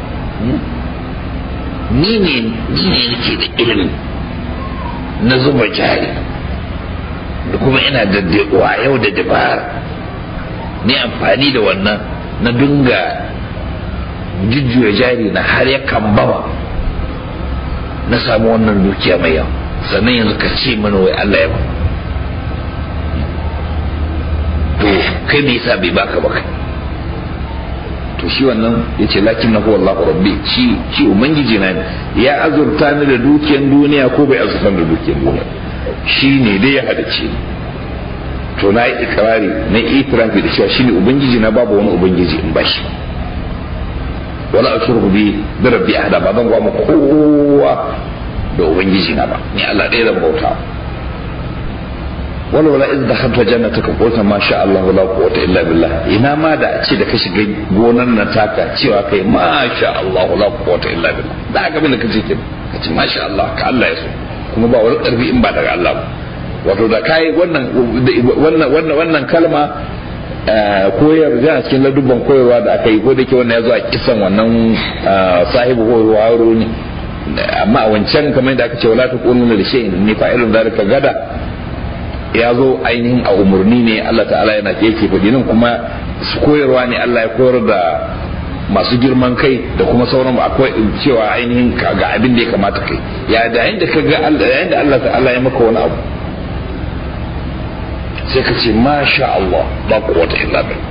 ni ne ni ne nake da ilimi na zuba jari da kuma ina da yau da dabara ni amfani da wannan na dinga jujjuya jari na har ya kambama na samu wannan dukiya mai yawa sannan yanzu ka ce mana wai Allah ya ba to kai me yasa bai baka ba kai to shi wannan yace lakin na huwa Allahu rabbi shi shi ubangiji na ne ya azurta ni da dukiyan duniya ko bai azurta da dukiyan duniya shi ne dai ya hadace ni to na yi ikrari na itirafi da cewa shi ne ubangiji na babu wani ubangiji in ba shi wala ashurku bi bi rabbi ahada ba zan gwama kowa da ubangiji na ba ni Allah ɗaya zan bauta wala wala iz dakhalta jannataka qulta ma sha Allah la quwwata illa billah ina ma da a ce da ka shiga gonan nan taka cewa kai ma sha Allah la quwwata illa billah da ga bin da kace kin kace ma sha Allah ka Allah ya so kuma ba wani karfi in ba daga Allah ba wato da kai wannan wannan wannan wannan kalma koyar da cikin ladubban koyarwa da aka yi ko da ke wannan ya zo a kisan wannan sahibu horo ne amma a wancan kamar da aka ce wala taqulu li shay'in ni fa'ilun zalika gada ya zo ainihin a umarni ne Allah ta'ala yana yake faɗi nan kuma su koyarwa ne Allah ya koyar da masu girman kai da kuma sauran akwai cewa ainihin ga abin da ya kamata kai ya da yayin da ka ga Allah yayin da Allah ta'ala ya maka wani abu sai ka ce masha Allah ba quwwata illa billah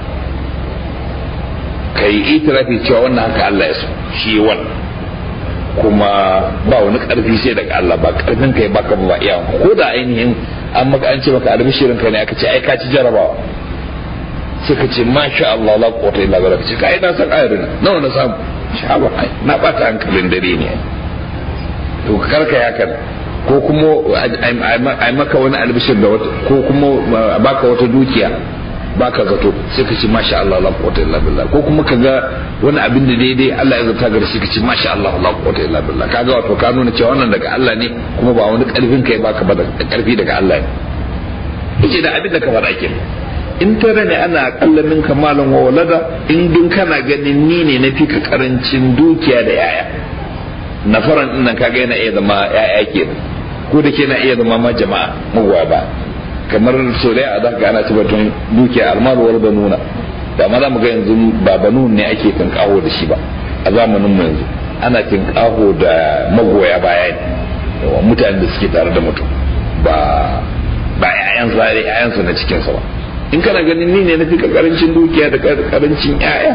kai itirafi cewa wannan haka Allah ya so shi wannan kuma ba wani karfi sai daga Allah ba karfin kai baka ba iya ko da ainihin an maka an ce maka albishirin ka ne aka ce ai ka ci jarabawa sai ka ce masha Allah la quwwata illa billah ce kai na san ayarin nawa na samu shaba ai na bata hankalin dare ne to karka ya kan ko kuma ai maka wani albishir da wata ko kuma baka wata dukiya baka zato sai ka ce masha Allah la quwwata illa billah ko kuma ka ga wani abin da daidai Allah ya zata gare shi ka ce masha Allah la quwwata illa billah kaga wato ka nuna cewa wannan daga Allah ne kuma ba wani karfin kai baka ba da karfi daga Allah ne yace da abin da ka faɗa kenan in tare ne ana akalla min kamalan wa walada in dun kana ganin ni ne na fi ka karancin dukiya da yaya na faran din nan kaga yana iya zama yaya kenan ko da ke na iya zama ma jama'a magoya ba kamar so da a zaka ana tabbatun dukiya almaru wal banuna da ma za mu ga yanzu ba banun ne ake tinkaho da shi ba a zamanin mu yanzu ana tinkaho da magoya baya ne mutanen da suke tare da mutum ba ba yayan sa ne yayan sa na cikin sa ba in kana ganin ni ne na fika karancin dukiya da karancin yaya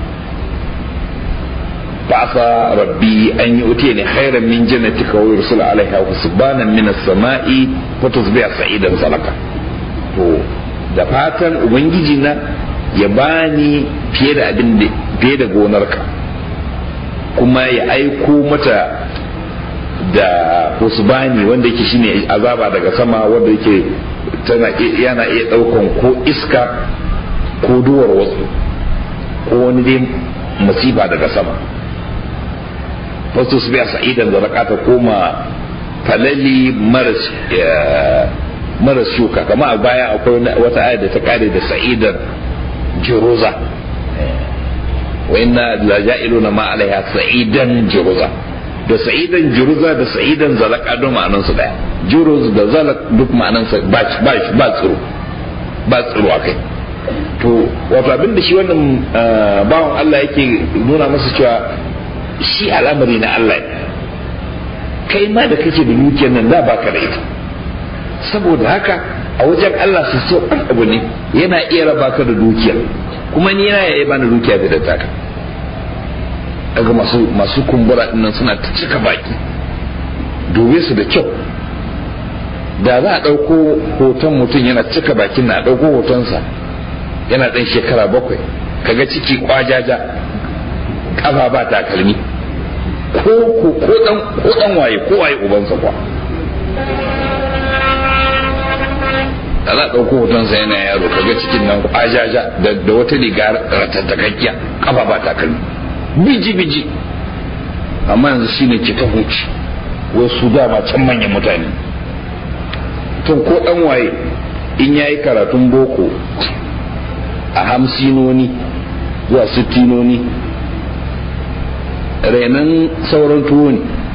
fasa rabbi an yi uti ne khairan min jannatika wa yursila alaiha husbanan min as-sama'i fa tusbiha sa'idan salaka to da fatan ubangiji na ya bani fiye da abin da fiye da gonarka kuma ya aiko mata da husbani wanda yake shine azaba daga sama wanda yake tana yana iya daukan ko iska ko duwar wasu ko wani dai musiba daga sama wasu su biya sa'idan da raka ta koma falali maras shuka kama a baya akwai wata ayar da ta kare da sa'idan jiruza wa inna la ja'iluna ma alaiha sa'idan jiruza da sa'idan jiruza da sa'idan zalaka don ma'anan su daya juruz da zalak duk ma'anan sa ba ba ba tsiro ba tsiro akai to wato abin da shi wannan bawan Allah yake nuna masa cewa shi al'amari na Allah kai ma da kake da dukiyar nan da baka da ita saboda haka a wajen Allah su so abu ne yana iya raba ka da dukiyar kuma ni yana iya bani dukiya da taka daga masu masu kumbura dinnan suna ta cika baki dube su da kyau da za a ɗauko hoton mutum yana cika bakin na a ɗauko hotonsa yana ɗan shekara bakwai kaga ciki kwajaja kafa ba takalmi ko ko ko dan ko dan waye ko waye ubansa kwa da za ɗauko hotonsa yana yaro kaga cikin nan ajaja da wata riga ratattakakkiya kafa ba takalmi biji biji amma yanzu shine ke ta huci wasu dama can manyan mutane to ko dan waye in yayi karatun boko a hamsinoni zuwa sittinoni renan sauran tuwo ne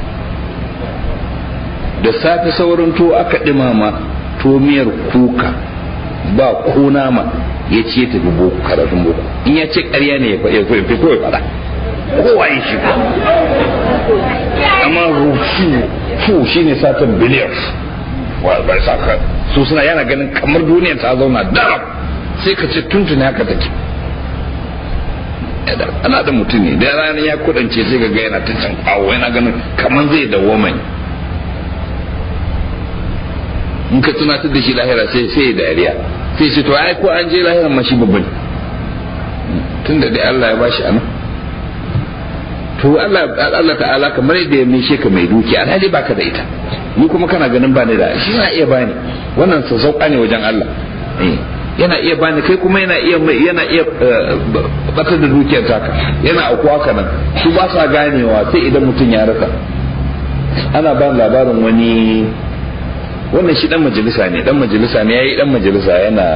da safe sauran tuwo aka ɗimama tuwo miyar kuka ba ko nama ya ce ta boko karatun boko in ya ce ƙarya ne ya fi kawai faɗa kowa ya shi amma rufu fu shi ne satan billions bai saka su suna yana ganin kamar duniyar ta zauna daram sai ka ce tuntuni haka take ana da mutum ne da ranar ya kudance sai ga yana ta can kawo yana ganin kamar zai dawo mai in ka tunatar da shi lahira sai sai dariya sai ce to ai ko an je lahira ma shi babban tun da dai Allah ya bashi anan to Allah Allah ta'ala kamar yadda ya mishe ka mai duki alhali baka da ita ni kuma kana ganin bani da shi na iya bani wannan sassauka ne wajen Allah yana iya bani kai kuma yana iya yana iya batar da dukiyar taka yana auku haka nan su ba sa ganewa sai idan mutum ya rasa ana ba labarin wani wannan shi dan majalisa ne dan majalisa ne yayi dan majalisa yana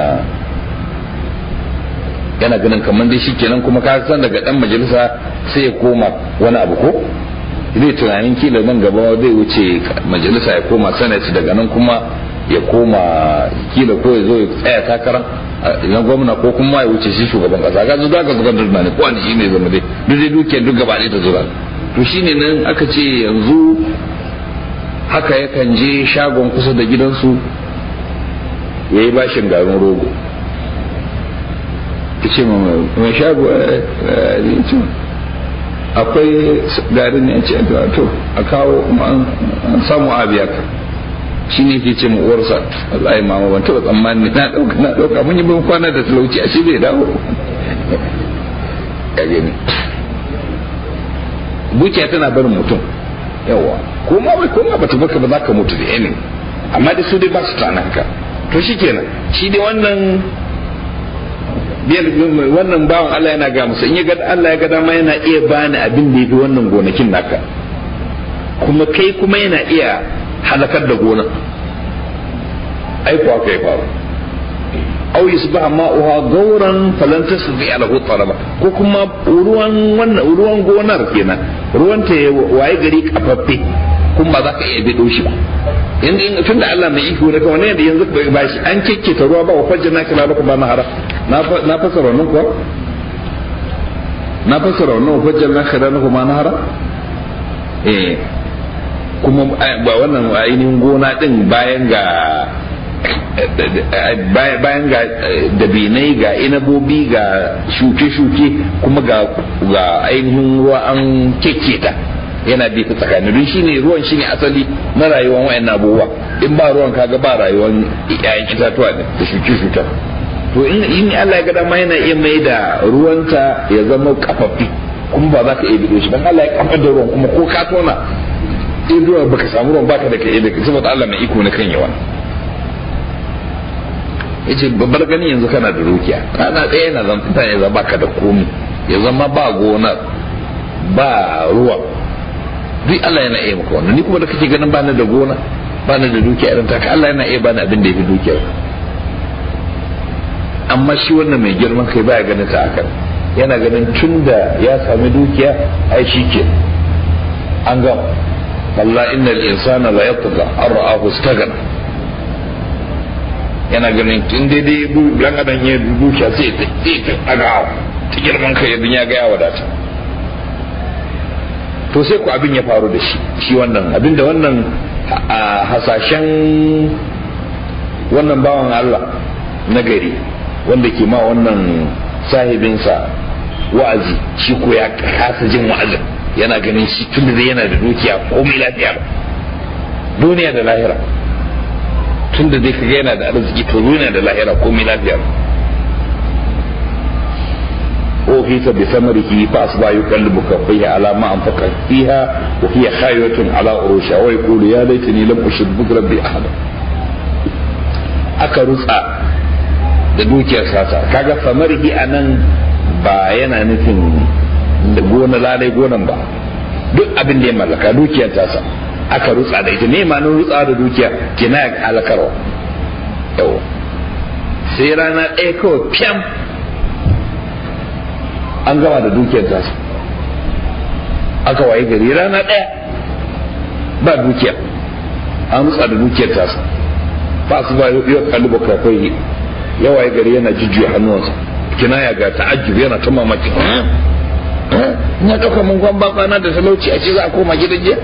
yana ganin kamar dai shi kenan kuma ka san daga dan majalisa sai ya koma wani abu ko zai tunanin kila nan gaba zai wuce majalisa ya koma senate daga nan kuma ya koma kila ko ya zo ya tsaya takara na gwamna ko kuma ya wuce shi shugaban kasa ga zuga ka zuga durna ne ko wani shine zama dai duk dai dukiyar duk gaba ta zuga to shine nan aka ce yanzu haka yakan je shagon kusa da gidansu ya yi bashin garin rogo ya ce mai shago akwai garin ne ce to a kawo an samu abiya ka shi ne ke ce mu uwarsa wallahi mama ban taɓa tsammani na ɗauka na ɗauka mun yi ban kwana da talauci a shi bai dawo ka gani bukiya tana barin mutum yawa ko ma bai ko ma bata baka ba za ka mutu da yanin amma da su dai ba su tana haka to shi kenan shi dai wannan biyar wannan bawan Allah yana ga musu in ya ga Allah ya ga dama yana iya bani abin da yafi wannan gonakin naka kuma kai kuma yana iya halakar da gonan ai kuwa kai faru aw yusbaha ma'uha gauran falan tasdi lahu talaba ko kuma ruwan wannan ruwan gonar kenan ruwan ta waye gari kafaffe kun ba za ka iya bido shi ba yanzu tun da Allah mai iko ne kawai ne da yanzu ba shi an kekke ta ruwa ba wa fajjin na kila ba na hara na fasara wannan kuwa na fasara wannan wa fajjin na kila ba na hara eh kuma ba wannan ainihin gona din bayan ga bayan ga dabinai ga inabobi ga shuke-shuke kuma ga ainihin ruwa an kekketa yana bi ta tsakanin don shine ruwan shine asali na rayuwar wayan abubuwa in ba ruwan kaga ba rayuwar yayin itatuwa da shuke-shuke to in Allah ya ga dama yana iya mai da ruwanta ya zama kafaffi kuma ba za ka iya bido shi dan Allah ya kafar da ruwan kuma ko ka tona in ruwan baka samu ruwan baka da kai da saboda Allah mai iko na kan yawa yace babbar gani yanzu kana da dukiya kana ɗaya yana zan fita ya zama ka da komi ya zama ba gonar ba ruwa duk Allah yana iya maka wannan ni kuma da kake ganin bani da gona bani da dukiya irin taka Allah yana iya bani abin da ya fi dukiyar amma shi wannan mai girman kai baya ganin ta akan yana ganin tun da ya sami dukiya ai shi ke an gama Allah innal insana la yatgha an ra'ahu istaghna yana ganin tun daidai dan adam ya dukiya sai ta ta aga ta girman kai idan ya ga ya wadata to sai ku abin ya faru da shi shi wannan abin da wannan hasashen wannan bawan Allah na gari wanda ke ma wannan sahibinsa wa'azi shi ko ya kasa jin wa'azin yana ganin shi tun da yana da dukiya komai lafiya duniya da lahira tun da dai kaga yana da arziki to duniya da lahira komai lafiya أوفيت بثمره فأصبح يقلب كفيه على ما أنفق فيها وهي خايوة على عروشها ويقول يا ليتني لم أشرك بربي أحدا aka rutsa da dukiyar sata kaga famarihi a nan ba yana nufin da gona lalai gonan ba duk abin da ya mallaka dukiyar tasa aka rutsa da ita ne ma rutsa da dukiya kina ya halakarwa yau sai rana ɗaya kawai fiyam an gama da dukiyar tasa aka waye gari rana ɗaya ba dukiya an rutsa da dukiyar tasa ba su ba yau kalli kafai ya waye gari yana jujjuya hannuwansa kina ya ga ta'ajjub yana ta mamaki na ɗauka mun kwan bakwana da talauci a ce za a koma gidan jiya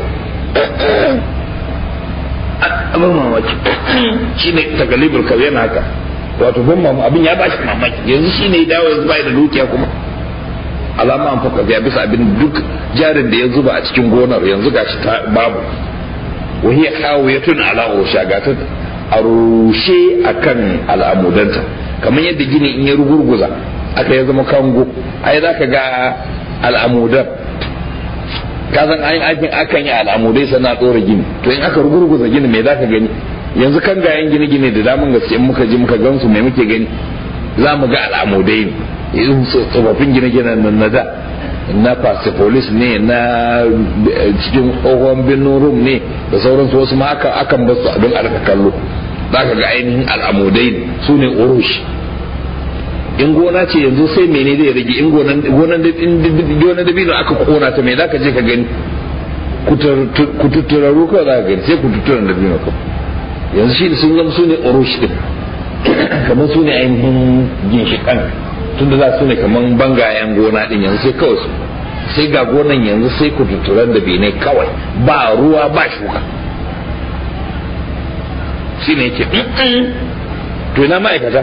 abin mamaki shi ne tagalibul kawai yana haka wato ban mamu abin ya bashi mamaki yanzu shi ne dawo yanzu bai da dukiya kuma alama an faka ya bisa abin duk jarin da ya zuba a cikin gonar yanzu gashi ta babu wahiya kawo ya tun ala osha ga ta a rushe akan al'amudanta kamar yadda gini in ya rugurguza aka ya zama kango ai za ka ga al'amudan ka san an aikin akan yi al'amudai sana tsora gini to in aka rugurguza gini me za ka gani yanzu kan gayan gine-gine da damun gaske in muka ji muka gansu mai muke gani za mu ga al'amudai ne irin tsofaffin gine-ginen nan na da na persepolis ne na cikin tsohon birnin rum ne da sauransu wasu ma akan basu abin alka kallo za ka ga ainihin al'amudai ne su ne urush in gona ce yanzu sai mene zai rage in gonan dabino aka kona ta mai za ka je ka gani kututturarru kawai za ka gani sai kututturan dabino kawai yanzu shi sun zama su ne urush din kamar su ne ainihin ginshiƙan tun da za su ne kamar bangayen gona din yanzu sai kawai su sai ga gonan yanzu sai kututturan da bene kawai ba ruwa ba shuka shi ne yake to ina ma'aikata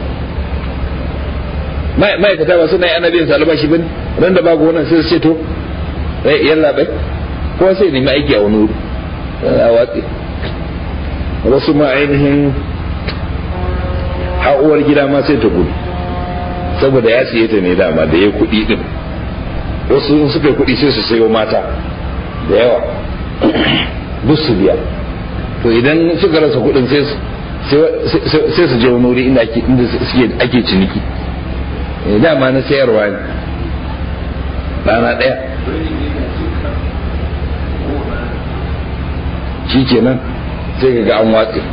ma'aikata ba suna yi ana biyan albashi ba ran da ba gonan sai su ce to yalla bai ko sai nemi aiki a wani wuri a watsi wasu ma ainihin ha'uwar gida ma sai ta gudu saboda ya siye ta ne dama da ya kuɗi din wasu suka yi kuɗi sai su sayo mata da yawa duk su biya to idan suka rasa kuɗin sai su je wani wuri inda ake ciniki dama na sayarwa ne rana ɗaya shi kenan sai ga an watse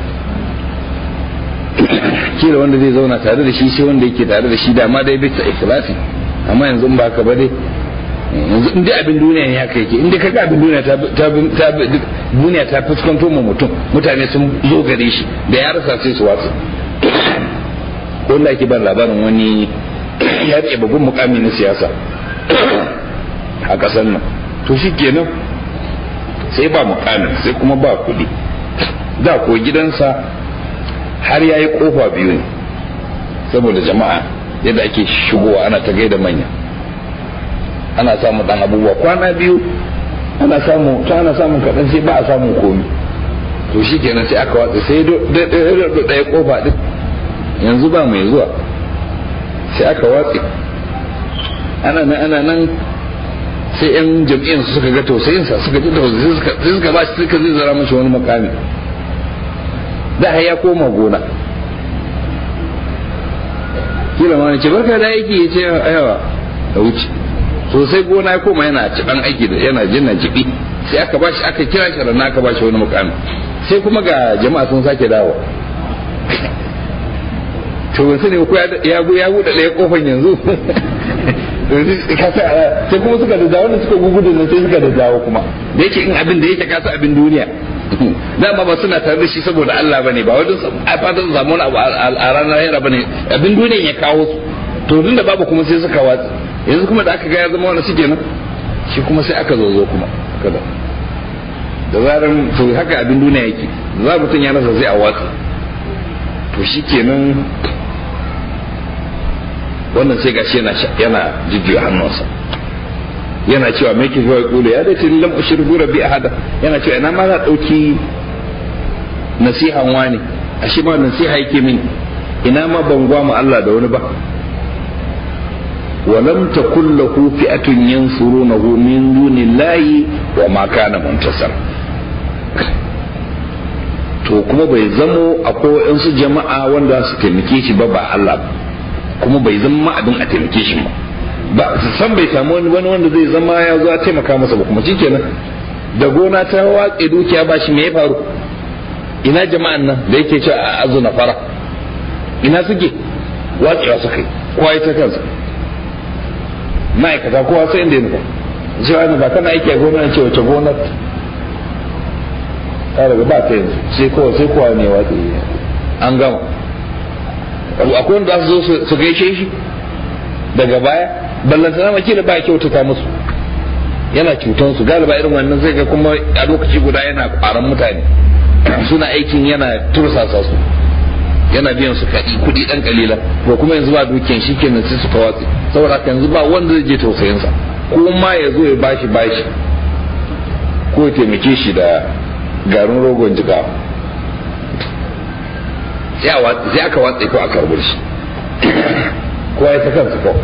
kila wanda zai zauna tare da shi sai wanda yake tare da shi dama dai bisa ikhlasi amma yanzu ba ka ba dai yanzu in dai abin duniya ne haka yake in dai kaga abin duniya ta ta duniya ta fuskanto mu mutum mutane sun zo gare shi da ya rasa sai su watsa ko da ake ban labarin wani ya rike babban mukami na siyasa a ƙasar nan to shi kenan sai ba mukamin sai kuma ba kuɗi da ko gidansa har ya yi ƙofa biyu ne saboda jama'a yadda ake shigowa ana ta gaida manya ana samun ɗan abubuwa kwana biyu ana samu ta ana samun kaɗan sai ba a samun komi to shi kenan sai aka watsa sai ɗaya ƙofa ɗin yanzu ba mai zuwa sai aka watse ana nan ana nan sai yan jam'iyyar su suka ga tausayinsa suka ji tausayin sai suka ba shi suka zai zara mashi wani makami da ya koma gona kila ma ne ce barka da aiki ya ce ayawa da wuce sosai gona ya koma yana ci dan aiki da yana jinna jibi sai aka bashi aka kira shi ranar aka bashi wani mukami sai kuma ga jama'a sun sake dawo to ban sani ko ya ya buɗe ɗaya kofan yanzu sai kuma suka da dawo wanda suka gugudu nan sai suka da dawo kuma da yake in abin da yake kasa abin duniya dama ba suna tare da shi saboda Allah bane ba wajen a fatan samu wani abu a ranar yara bane abin duniyan ya kawo su to tun da babu kuma sai suka watsi yanzu kuma da aka ga ya zama wani suke nan shi kuma sai aka zozo kuma kada da zarar to haka abin duniya yake za mutum ya rasa sai a watsi to shi kenan wannan sai gashi yana yana jujjuya hannunsa yana cewa me ke zuwa kula ya dace lam ushriku rabbi ahada yana cewa ina ma na dauki nasihan wani ashe ma nasiha yake min ina ma ban gwa mu Allah da wani ba ولم تكن له فئة ينصرونه من دون الله وما كان منتصر to kuma bai zamo akwai waɗansu jama'a wanda su taimake shi ba ba Allah kuma bai zama abin a taimake shi ba ba su san bai samu wani wanda zai zama ya zo a taimaka masa ba kuma shikenan da gona ta watse dukiya ba shi me ya faru ina jama'an nan da yake cewa a azu na fara ina suke watsewa suka yi kowa ya ta kansa ma'aikata kowa sai inda ya nufa cewa ne ba kana aiki a gona ce wace gonar ta daga ba ta yanzu sai kowa sai kowa ne watse an gama akwai wanda su zo su gaishe shi daga baya ballantana makila ba kyautata musu yana cutan su galiba irin wannan zai ga kuma a lokaci guda yana kwaran mutane suna aikin yana tursasa su yana biyan su kaɗi kuɗi ɗan kalila to kuma yanzu ba dukiyan shi kenan sai suka watsi saboda haka yanzu ba wanda zai je tausayinsa ko ma ya zo ya bashi bashi ko ya taimake shi da garin rogon jigawa sai aka watsa ko aka rubar shi kowa ya ta kansa ko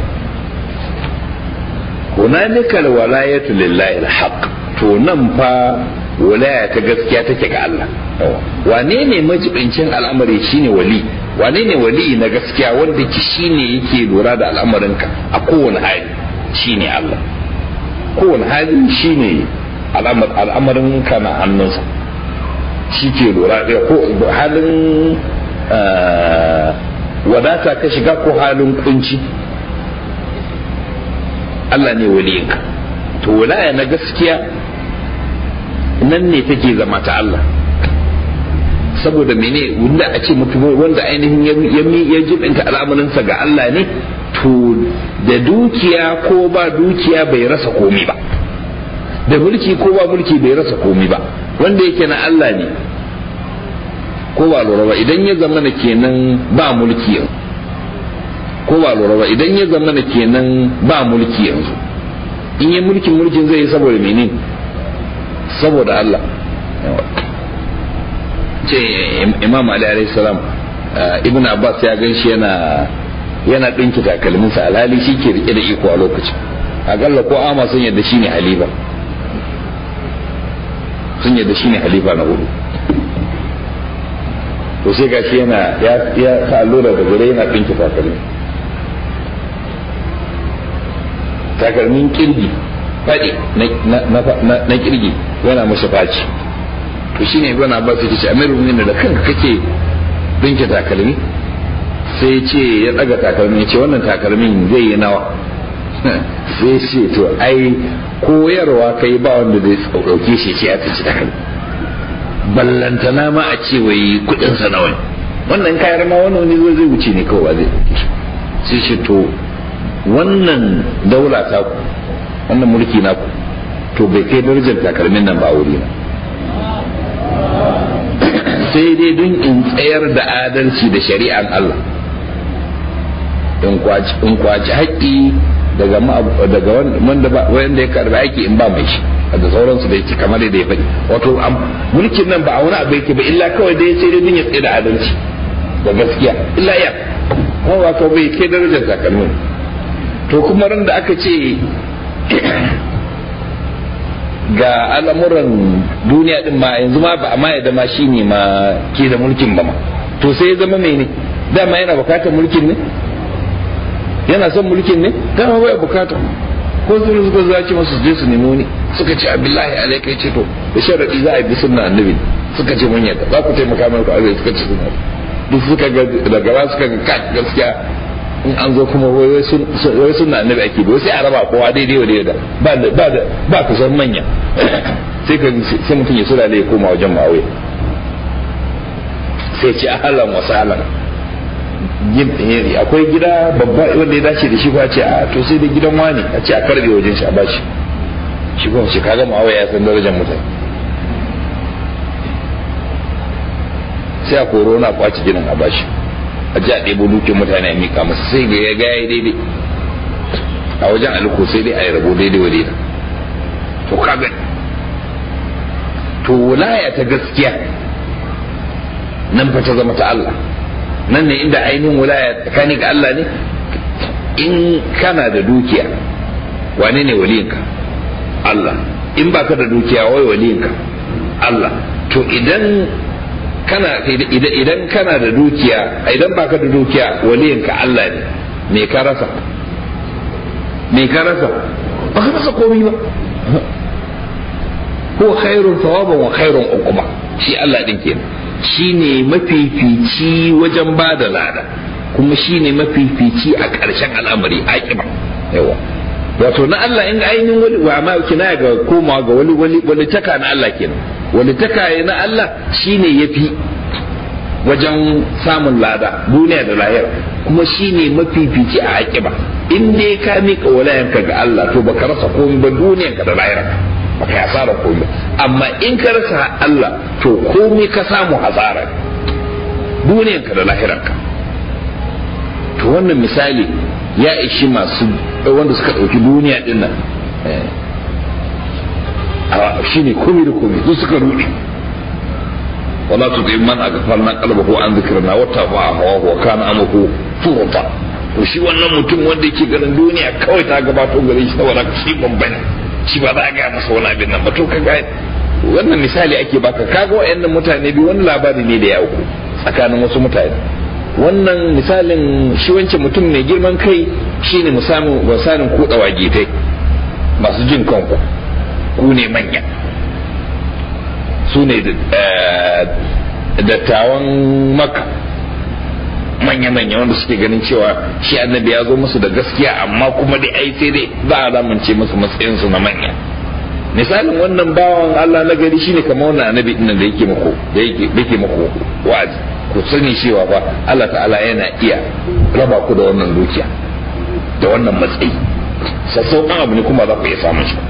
hunalika alwalayatu lillahi alhaq to nan fa walaya ta gaskiya take ga Allah wane ne majibincin al'amari shine wali wane ne wali na gaskiya wanda ki shine yake lura da al'amarinka a kowane hali shine Allah kowane hali shine al'amarin ka na hannunsa shi ke lura da ko halin wadata ka shiga ko halin kunci Allah ne waliyinka to walaya na gaskiya nan ne take zama ta Allah saboda mene wanda a ce mutum wanda ainihin ya jibinta al'amarinsa ga Allah ne to da dukiya ko ba dukiya bai rasa komi ba da mulki ko ba mulki bai rasa komi ba wanda yake na Allah ne ko ba lura ba idan ya zama na kenan ba mulki yanzu ko ba lura ba idan ya zama na kenan ba mulki yanzu in yi mulkin mulkin zai yi saboda mene saboda Allah ce imam ali alaihi salam ibn abbas ya gan shi yana yana dinki takalminsa alhali shi ke rike da iko a lokacin akalla ko ama sun yadda shi ne halifa sun yadda shi ne halifa na hudu to sai ga shi yana ya sa allura da gure yana dinki takalmi takalmin kirgi faɗi na kirgi yana mashi faci to shine ibn abbas ya ce amirul mu'minin da kanka kake dinke takalmi sai ce ya daga takalmi ya ce wannan takalmin zai yi nawa sai ce to ai koyarwa kai ba wanda zai dauke shi ce ya taci takalmi ballantana ma a ce wai kudin sa nawa wannan kayar ma wani wani zai wuce ne kawai zai dauke shi sai ce to wannan daula ta ku wannan mulki na ku to bai kai darajar takalmin nan ba a wuri na sai dai don in tsayar da adalci da shari'an Allah in kwaci haƙƙi daga daga wanda wanda ya karbi aiki in ba mai shi da sauransu da yake kamar da ya faɗi wato mulkin nan ba a wani abu yake ba illa kawai dai sai dai don ya tsaye da adalci da gaskiya illa ya kuma wato bai kai darajar takalmin to kuma ran da aka ce ga al'amuran duniya din ma yanzu ma ba amma ya zama shi ne ma ke da mulkin ba ma to sai ya zama mene dama yana bukatar mulkin ne yana son mulkin ne dama bai bukata ko su suka zaci masu je su nemo ni suka ce abillahi alaika ya ce to da sharadi za a bi sunna annabi suka ce mun yadda za ku taimaka mana ku arziki suka ce sunna duk suka ga daga ba suka ga kai gaskiya in an zo kuma wai sunna annabi ake bi sai a raba kowa daidai wa daidai ba da ba da ba ku san manya sai ka sai mutum ya sulale ya koma wajen ma'awiya sai ce ahlan wa sahlan akwai gida babba wanda ya dace da shi ba ce a to sai da gidan wani a ce a karbe wajen shi a bashi shi kuma ce kaga ma'awiya ya san darajar mutane sai a koro na kwaci ginin a bashi a ji a ɗebo dukin mutane a miƙa masa sai ga ya gaya daidai a wajen aliko sai dai a yi rabo daidai wa daidai to kaga to wilaya ta gaskiya nan fa ta zama ta Allah nan ne inda ainihin wilaya tsakani ga Allah ne in kana da dukiya wane ne waliyinka Allah in baka da dukiya wai waliyinka Allah to idan kana idan kana da dukiya idan baka da dukiya waliyinka Allah ne me ka rasa me ka rasa ba ka rasa komai ba ko khairun thawaban wa khairun uquba shi Allah din kenan shine mafifici wajen ba da lada kuma shine mafifici a ƙarshen al'amari aqiba yawa wato na Allah in ainihin wani wa ma kina ga komawa ga wani wani wani taka na Allah kenan wani taka na Allah shine yafi wajen samun lada duniya da lahira kuma shine mafifici a aqiba in dai ka mika walayanka ga Allah to baka rasa komai ba duniyanka da lahira baka yi asara komai amma in ka rasa Allah to komai ka samu hasara duniyanka da lahiranka to wannan misali ya ishi masu wanda suka ɗauki duniya din nan shi ne komai da komai su suka ruɗe wala tu bi man aghfalna qalbahu an dhikrina wa taba'a hawa wa kana amruhu furta to shi wannan mutum wanda yake ganin duniya kawai ta gabato gare shi saboda shi babba ne shi ba za a gaya masa wani abin nan ba to kaga wannan misali ake baka kaga wayannan mutane biyu wani labari ne da ya auku tsakanin wasu mutane wannan misalin shi wancan mutum mai girman kai shine misalin misalin kuɗa wagitai masu jin kanku ku ne manya su ne dattawan maka manya-manya wanda suke ganin cewa shi annabi ya zo musu da gaskiya amma kuma dai ai sai dai za a lamance musu matsayinsu na manya misalin wannan bawan Allah na gari shine kamar wannan annabi din da yake muku da yake yake muku wa'azi ku sani cewa fa Allah ta'ala yana iya raba ku da wannan dukiya da wannan matsayi sassauƙan abu ne kuma za ku iya samun shi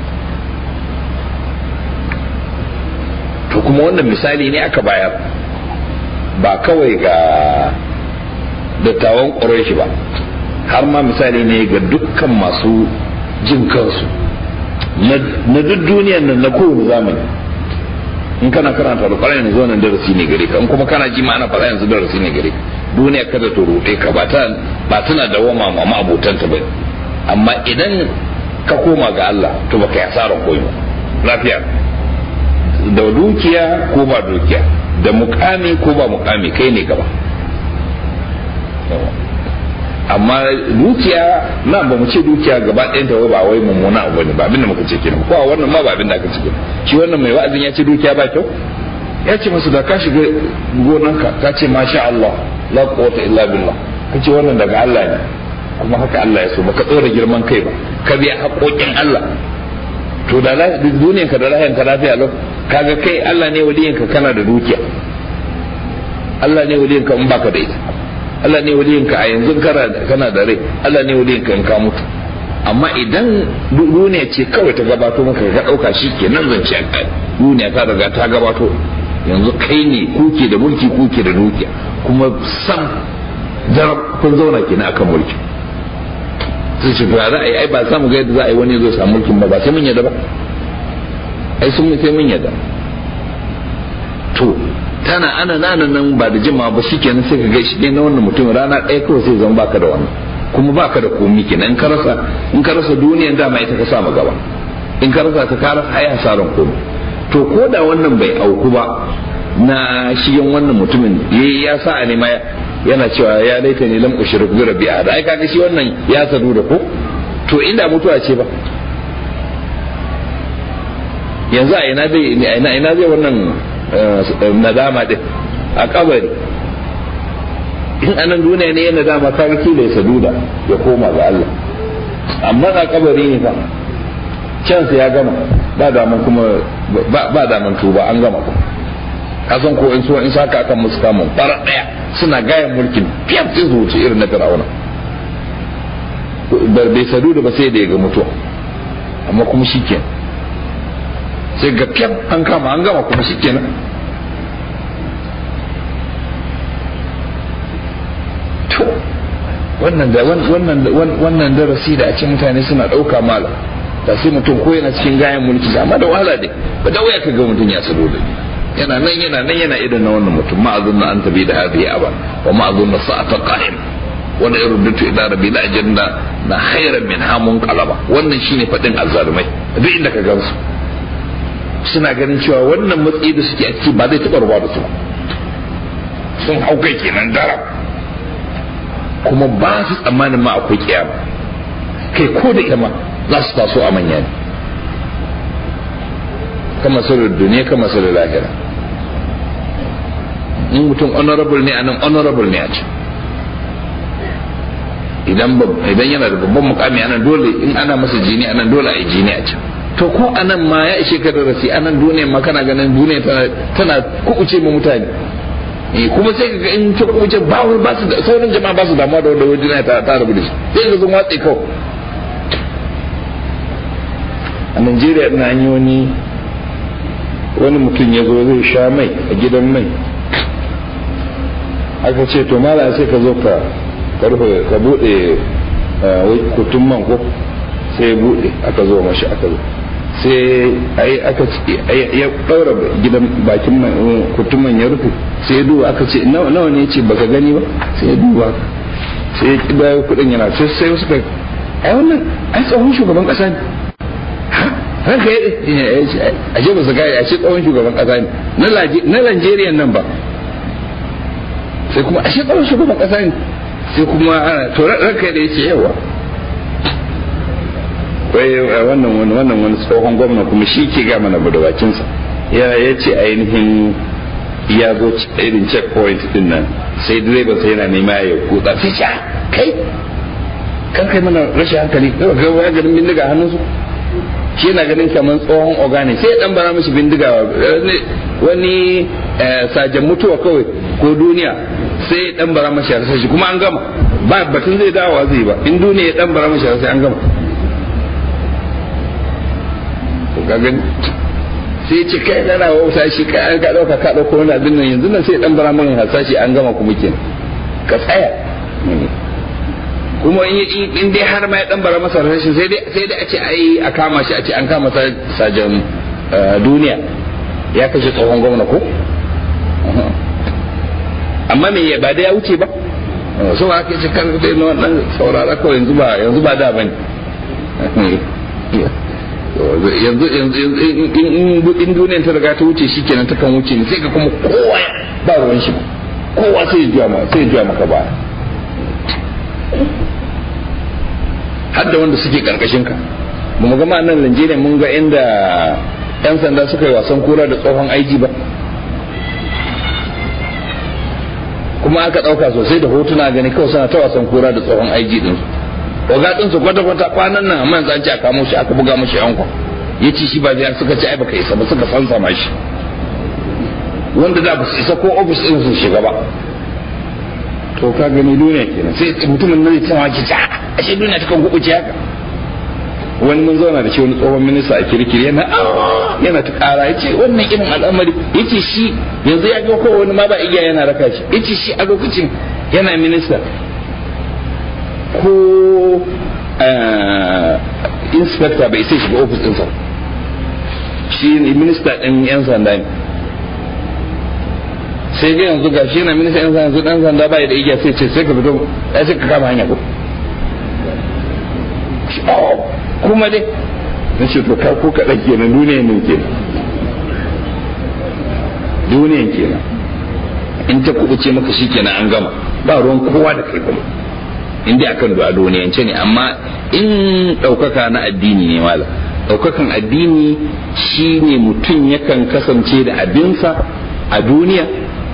to kuma wannan misali ne aka bayar ba kawai ga dattawan ƙwarai ba har ma misali ne ga dukkan masu jin kansu na duk duniyan nan na kowane zamani in kana karanta da ƙwarai yanzu wannan darasi ne gare ka in kuma kana ji ma ana faɗa yanzu darasi ne gare ka duniya kada ta ruɗe ka ba ta ba tana da wama ma ma'abotanta ba amma idan ka koma ga Allah to baka yi asarar koyi lafiya da dukiya ko ba dukiya da mukami ko ba mukami kai ne gaba amma dukiya na ba mu ce dukiya gaba ɗayan ta ba wai mummuna abu ne ba abinda muka ce kenan ko a wannan ma ba abinda aka ce kenan shi wannan mai wa'azin ya ce dukiya ba kyau ya ce masu da ka shiga gonanka ka ce masha Allah la quwwata illa billah ka ce wannan daga Allah ne kuma haka Allah ya so baka tsora girman kai ba ka biya haƙoƙin Allah to da duniyan ka da lahiyan ka lafiya lau kaga kai Allah ne waliyin ka kana da dukiya Allah ne waliyin ka in baka da ita Allah ne waliyin ka a yanzu kana da rai Allah ne waliyin ka in ka mutu amma idan duniya ce kawai ta gabato maka ka ɗauka shi ke nan zance a duniya ta riga ta gabato yanzu kai ne kuke da mulki kuke da dukiya kuma sam jarab kun zauna kenan akan mulki sai ce to za a yi ai ba samu ga yadda za a yi wani zai samu mulkin ba ba sai mun yadda ba ai sun sai mun yadda to tana ana nana nan ba da jima ba shikenan sai ka ga shi na wannan mutum rana ɗaya kawai sai zama baka da wannan kuma baka da komi kenan in ka rasa in ka rasa duniyan dama ita ka sama gaba in ka rasa ta kara ai hasaran komi to ko da wannan bai auku ba na shiyan wannan mutumin ya sa a nema yana cewa ya laita ne lam ushrik bi rabbi ahad ai kaga shi wannan ya sadu da ko to inda mutuwa ce ba yanzu a ina zai ina ina zai wannan nadama din a kabari in anan duniya ne yana nadama kaga kila ya sadu da ya koma ga Allah amma a kabari ne fa can ya gama ba daman kuma ba daman tuba an gama kuma kasan ko in so in saka akan musu kamun fara daya suna gayan mulkin fiyaf sai su wuce irin na fir'auna bai sadu da ba sai da ya ga mutuwa amma kuma shikenan sai ga fiyaf an kama an gama kuma shikenan to wannan da wannan wannan darasi da a ce mutane suna dauka mala da sai mutum ko yana cikin gayan mulki amma da wahala dai ba da waya ka ga mutum ya sadu da yana nan yana nan yana irin na wannan mutum ma azunna an tabi da hadhihi aba wa ma azunna sa'ata qa'im wani irin dutu ila rabbi la janna na khairan min hamun qalaba wannan shine fadin azzalumai duk inda ka gansu suna ganin cewa wannan matsayi da suke a ciki ba zai taɓa ruwa da su sun hau kai kenan darab kuma ba su tsammanin ma akwai kiyama kai ko da ita ma za su taso a manya ne kama sirrin duniya kama sirrin lahira in mutum honorable ne a nan honorable ne a can idan idan yana da babban mukami a nan dole in ana masa jini a nan dole a yi jini a can to ko a nan ma ya ishe ka darasi a nan duniya ma kana ganin duniya tana kuɓuce ma mutane kuma sai ka ga in ta kuɓuce ba ba su da sauran jama'a ba su damuwa da wanda wajen ta ta rabu da shi sai ka sun watse kawai a Najeriya ina an yi wani wani mutum ya zo zai sha mai a gidan mai aka ce to mala sai ka zo ka karfe ka bude kutun man ko sai ya bude aka zo mashi aka zo sai ai aka ya daura gidan bakin man kutun man ya rufe sai ya duba aka ce nawa nawa ne ce baka gani ba sai ya duba sai ya kiba kudin yana sai sai wasu ka ai wannan ai tsohon shugaban kasa ne ranka ya a ce ba su gaya a ce tsohon shugaban kasa ne na Najeriya nan ba sai kuma a ce tsohon shugaban kasa ne sai kuma ana to ranka da ya ce yawa wai wannan wani wannan wani tsohon gwamna kuma shi ke ga mana da bakinsa ya ya ce ainihin ya zo irin checkpoint din nan sai direban sai yana nema ya kutsa sai sha kai kan kai mana rashin hankali ga ga garin bindiga hannunsu shi yana ganin kamar tsohon organic sai dan bara mishi bindiga wani sajan mutuwa kawai ko duniya sai dan bara mashi rasa shi kuma an gama ba batun zai dawowa zai ba in duniya ya dan bara mashi rasa an gama ka gani sai ce kai na na wauta shi kai an ka dauka ka dauko wani abin nan yanzu nan sai dan bara mai hasashi an gama kuma kenan ka tsaya kuma in dai har ma ya dan bara masa rashin sai dai sai dai a ce ai a kama shi a ce an kama sajan duniya ya kashe tsohon gwamna ko amma me ya ba da ya wuce ba so ba ka ce kan dai na wannan saurara kawai yanzu ba yanzu ba da bane yanzu yanzu in duniyar ta riga ta wuce shikenan ta kan wuce ne sai ka kuma kowa ba ruwan shi kowa sai ya juya sai ya juya maka baya har da wanda suke karkashin ka ba mu gama nan Najeriya mun ga inda yan sanda suka yi wasan kura da tsohon aiji ba kuma aka ɗauka sosai da hotuna gani kawai suna ta wasan kura da tsohon aiji din su oga din su kwata kwata kwanan nan amma yanzu an ce a kamo shi aka buga mashi yankwa ya ci shi ba biya suka ci ai baka isa ba suka fansa ma shi wanda da ba su isa ko ofis din su shiga ba to ka gani duniya kenan sai mutumin nan ya tsawa ki ta ashe duniya ta kan gubuce haka wani mun zauna da shi wani tsohon minista a kirkiri yana yana ta kara ya ce wannan irin al'amari ya ce shi yanzu ya ga kowa wani ma ba igiya yana raka shi ya ce shi a lokacin yana minista ko inspector bai sai shiga ofis ɗinsa shi minista ɗin 'yan sanda ne sai dai yanzu ga shi yana minista 'yan sanda yanzu ɗan sanda bai da igiya sai ce sai ka fito sai ka kama hanya ko kuma dai na ce to ko kaɗan kenan duniyan ne kenan duniyan kenan in ta kubuce maka shi kenan an gama ba ruwan kowa da kai kuma in dai akan du'a duniyance ne amma in ɗaukaka na addini ne mala ɗaukakan addini shi ne mutum yakan kasance da abinsa a duniya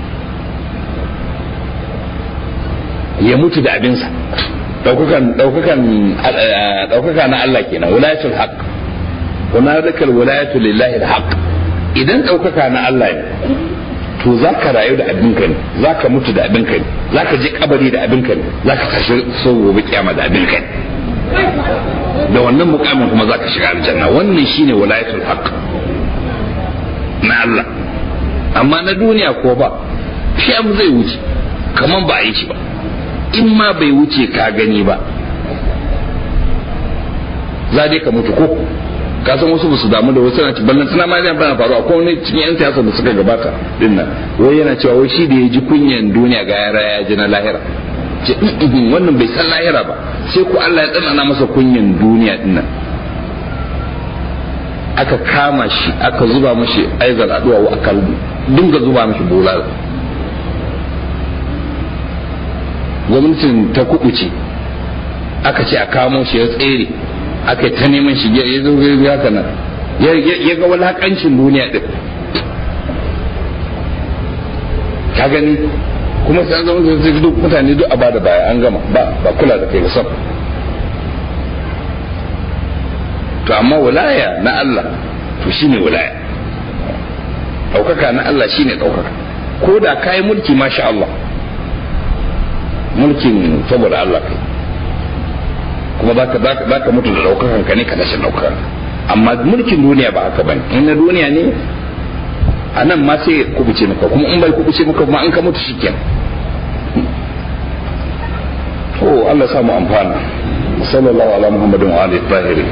ya mutu da abinsa daukakan daukakan daukaka na Allah kenan wilayatul haqq hunalika alwilayatu lillahi alhaq idan daukaka na Allah ne to zaka rayu da abinka ne zaka mutu da abinka ne zaka je kabari da abinka ne zaka tashi so gobe kiyama da abinka ne da wannan mukamin kuma zaka shiga aljanna wannan shine wilayatul haqq na Allah amma na duniya ko ba shi abu zai wuce kaman ba a yi shi ba in ma bai wuce ka gani ba za dai ka mutu ko ka san wasu basu damu da wasu na ci ballan suna ma zai bana faruwa ko wani cikin yan siyasa da suka gabata din nan wai yana cewa wai shi da ya ji kunyan duniya ga yara ya ji na lahira ce wannan bai san lahira ba sai ko Allah ya tsanana masa kunyan duniya din nan aka kama shi aka zuba mashi aizal aduwa aka dinga zuba mashi bulala gwamnatin ta kubuce aka ce a kamo shi ya tsere aka yi ta neman shi ya zo ya haka nan ya ga walakancin duniya din ka gani kuma sai an zama da duk mutane duk a bada baya an gama ba ba kula da kai sam to amma wilaya na Allah to shine wilaya ɗaukaka na Allah shine ɗaukaka ko da kayi mulki masha Allah mulkin saboda Allah kai kuma za ka mutu da ɗaukakan ka ne ka rashin ɗaukakan amma mulkin duniya ba haka bane in na duniya ne a nan ma sai kubuce maka kuma in bai kubuce maka kuma an ka mutu shikenan to Allah sa mu amfana sallallahu ala muhammadin wa alihi tahirin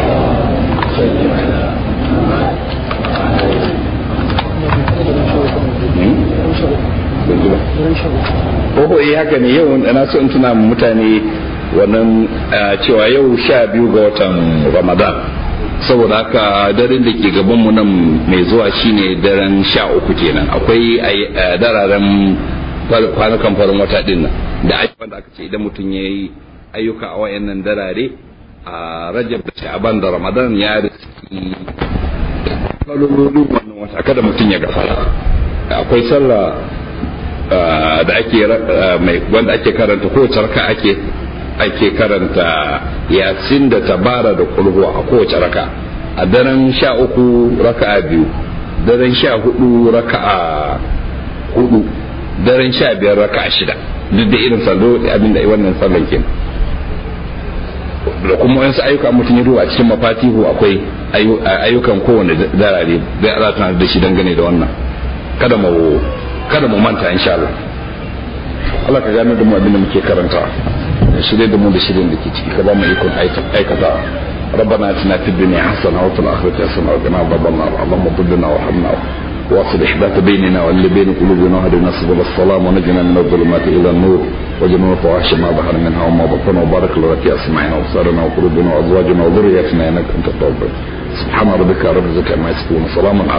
Oho eh haka ne yau na so in tuna mutane wannan cewa yau sha biyu ga watan Ramadan saboda haka daren da ke gabanmu nan mai zuwa shine daren sha uku kenan akwai dararen kwanukan farin wata din nan da ayyukan da aka ce idan mutum ya yi ayyuka a wayannan darare a rajab da sha'aban da ramadan ya riski kalolin wannan wata kada mutum ya gafara akwai sallah da ake wanda ake karanta kowace raka ake ake karanta yasin da tabara da kulhu a kowace raka a daren sha uku raka'a biyu daren sha hudu raka'a hudu daren sha biyar raka'a shida duk da irin sallo abinda wannan sallan kenan da kuma wasu ayyuka mutum ya duba a cikin mafatihu akwai ayyukan kowane darare zai ala tunar da shi dangane da wannan kada mu kada mu manta insha Allah Allah ka gane da mu abin da muke karanta shirye da mu da shirin da ke ciki ka ba mu ikon aikata ربنا اتنا في الدنيا حسنه وفي الاخره حسنه وقنا عذاب النار اللهم ضلنا وارحمنا واصل احداث بيننا واللي بين قلوبنا واهدنا سبل السلام ونجنا من الظلمات الى النور وجنوب الفواحش ما ظهر منها وما بطن وبارك لنا في اسماعنا وابصارنا وقلوبنا وازواجنا وذرياتنا انك انت التواب سبحان ربك رب العزه عما يصفون وسلام على